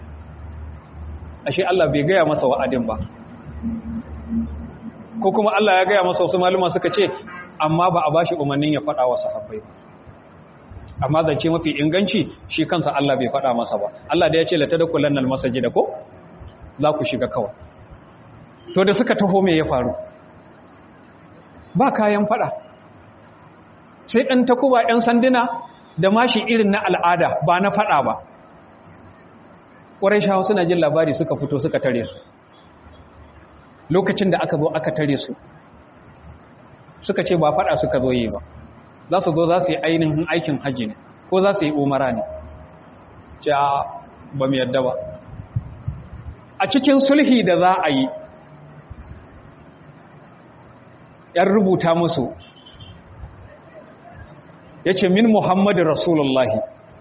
ashe Allah bai gaya masa wa'adin ba ko kuma Allah ya gaya masa wasu maluma suka ce amma ba a bashi umarnin ya faɗa wa sahabbai ba amma zance mafi inganci shi kansa Allah bai faɗa masa ba Allah da ya ce lata da kullan nan masajida ko za ku shiga kawai to da suka taho me ya faru ba kayan faɗa sai ɗan takuba ‘yan sanduna da mashi irin na al'ada ba na faɗa ba ƙwarai shahu suna jin labari suka fito suka tare su lokacin da aka zo aka tare su suka ce ba faɗa suka zo yi ba za su zo za su yi ainihin aikin hajji ne ko za su yi umara ne ce ba mu yadda ba a cikin sulhi da za a yi ‘yan rubuta musu ya ce min muhammadu rasulullahi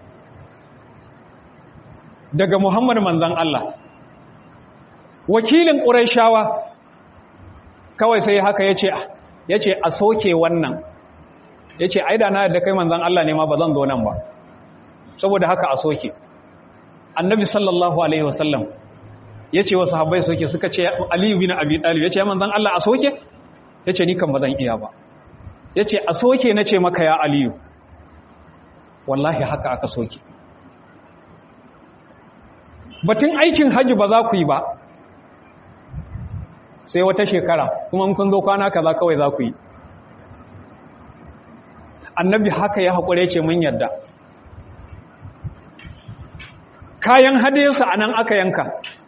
daga muhammadu manzan Allah wakilin ƙuraishawa kawai sai haka ya ce a soke wannan ya ce aida na da kai manzan Allah ne ma ba zan zo nan ba saboda haka a soke annabi sallallahu alaihi wasallam ya ce wasu habbai soke suka ce aliyu bin abi talib ya ce manzan Allah a soke ya ce ni kan ba zan iya ba ya ce a soke na ce maka ya aliyu wallahi haka aka soke batun aikin hajji ba za ku yi ba sai wata shekara kuma kun zo kwana kaza kawai za ku yi annabi haka ya haƙure ce mun yadda kayan hadayarsa a nan aka yanka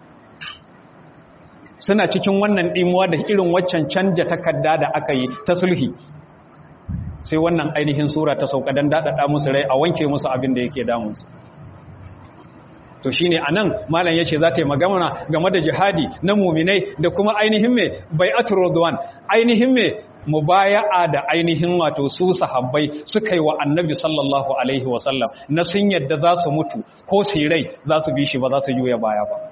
suna cikin wannan ɗimuwa da irin waccan canja takarda da aka yi ta sulhi sai wannan ainihin sura ta sauka don daɗaɗa musu rai a wanke musu abin da yake damunsu to shi ne a nan malam ya ce za ta yi magana game da jihadi na muminai da kuma ainihin mai bai aturodwan ainihin mai mubaya'a da ainihin wato su sahabbai suka yi wa annabi sallallahu alaihi wasallam na sun yadda za su mutu ko su rai za su bi shi ba za su juya baya ba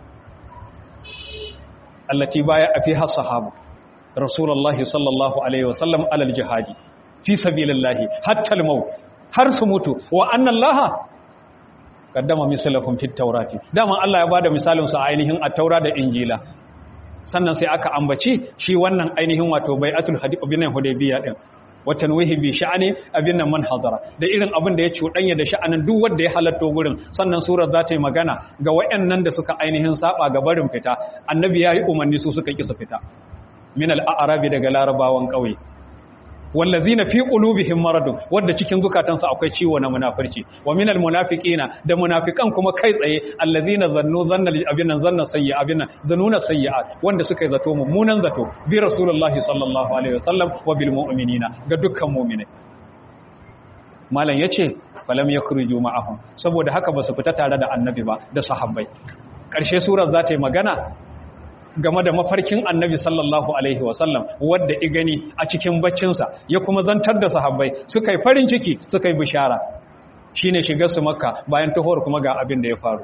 allati baya a fi har sahabu rasulullahi sallallahu alaihi wasallam alal jihadi fi sabilillahi hatta al-maut har su mutu wa anna allaha kaddama misalahum fit tawrati dama Allah ya bada misalin su a ainihin at-taura da injila sannan sai aka ambaci shi wannan ainihin wato bai'atul hadith binan hudaybiya din watan wahi bi sha'ani abin nan man hadara da irin abin da ya cuɗanya da sha'anin duk wanda ya halatto gurin sannan surar za ta yi magana ga wayannan da suka ainihin saba ga barin fita annabi ya yi umarni su suka kisa fita min al-a'rabi daga larabawan ƙauye wallazina fi qulubihim maradun wanda cikin zukatansu akwai ciwo na munafirci wa minal munafiqina da munafikan kuma kai tsaye allazina zannu zanna abinan zanna sayyi abinan zanuna sayyi'at wanda suka yi zato mummunan zato bi rasulullahi sallallahu alaihi wasallam wa bil mu'minina ga dukkan mu'minai malam yace falam yakhruju ma'ahum saboda haka ba su fita tare da annabi ba da sahabbai ƙarshe surar za ta yi magana game da mafarkin annabi sallallahu alaihi wasallam wadda i gani a cikin baccinsa ya kuma zantar da sahabbai suka yi farin ciki suka yi bishara shine shigar su makka bayan tahowar kuma ga abin da ya faru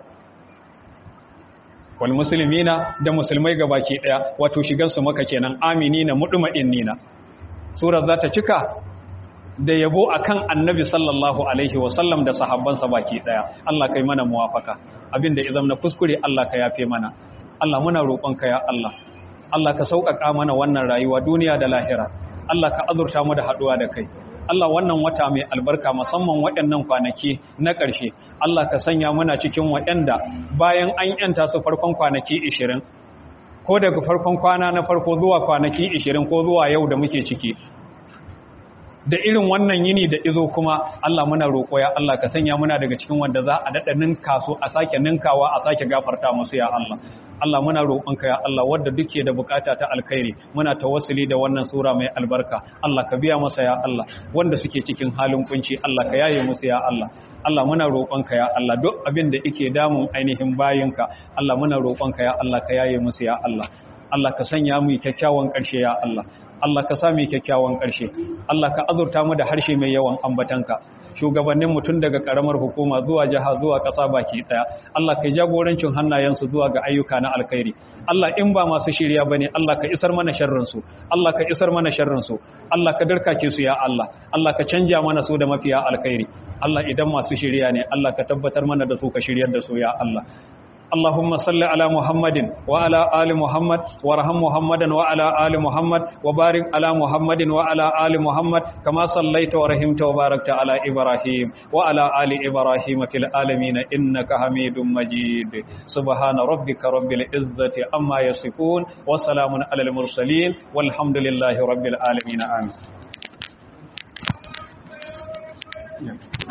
wal muslimina da musulmai gabaki daya wato shigar su makka kenan aminina mudma'innina surar za ta cika da yabo akan annabi sallallahu alaihi wasallam da sahabbansa baki daya Allah kai mana muwafaka abinda idan na kuskure Allah ka yafe mana Allah muna roƙonka ya Allah Allah ka sauƙaƙa mana wannan rayuwa duniya da lahira Allah ka azurta mu da haɗuwa da kai Allah wannan wata mai albarka musamman waɗannan kwanaki na ƙarshe Allah ka sanya muna cikin waɗanda bayan an yanta su farkon kwanaki 20 ko daga farkon kwana na farko zuwa kwanaki 20 ko zuwa yau da muke ciki da irin wannan yini da izo kuma Allah muna roƙo ya Allah ka sanya muna daga cikin wanda za a daɗa ninka su a sake ninkawa a sake gafarta musu ya Allah Allah muna roƙonka ya Allah wadda duke da bukata ta alkhairi muna tawassuli da wannan sura mai albarka Allah ka biya masa ya Allah wanda suke cikin halin kunci Allah ka yaye musu ya Allah Allah muna roƙonka ya Allah duk abin da yake damun ainihin bayinka Allah muna roƙonka ya Allah ka yaye musu ya Allah Allah ka sanya mu kyakkyawan ƙarshe ya Allah Allah ka sami kyakkyawan ƙarshe Allah ka azurta mu da harshe mai yawan ambatanka shugabannin mutum daga karamar hukuma zuwa jiha zuwa ƙasa baki ɗaya Allah ka jagorancin hannayensu zuwa ga ayyuka na alkhairi Allah in ba masu shirya bane Allah ka isar mana sharrin su Allah ka isar mana sharrin su Allah ka darkake su ya Allah Allah ka canja mana su da mafiya alkhairi Allah idan masu shirya ne Allah ka tabbatar mana da su ka shiryar da su ya Allah اللهم صل على محمد وعلى آل محمد وارحم محمدا وعلى آل محمد وبارك على محمد وعلى آل محمد كما صليت ورحمت وباركت على إبراهيم وعلى آل إبراهيم في العالمين إنك حميد مجيد سبحان ربك رب العزة أما يصفون وسلام على المرسلين والحمد لله رب العالمين آمين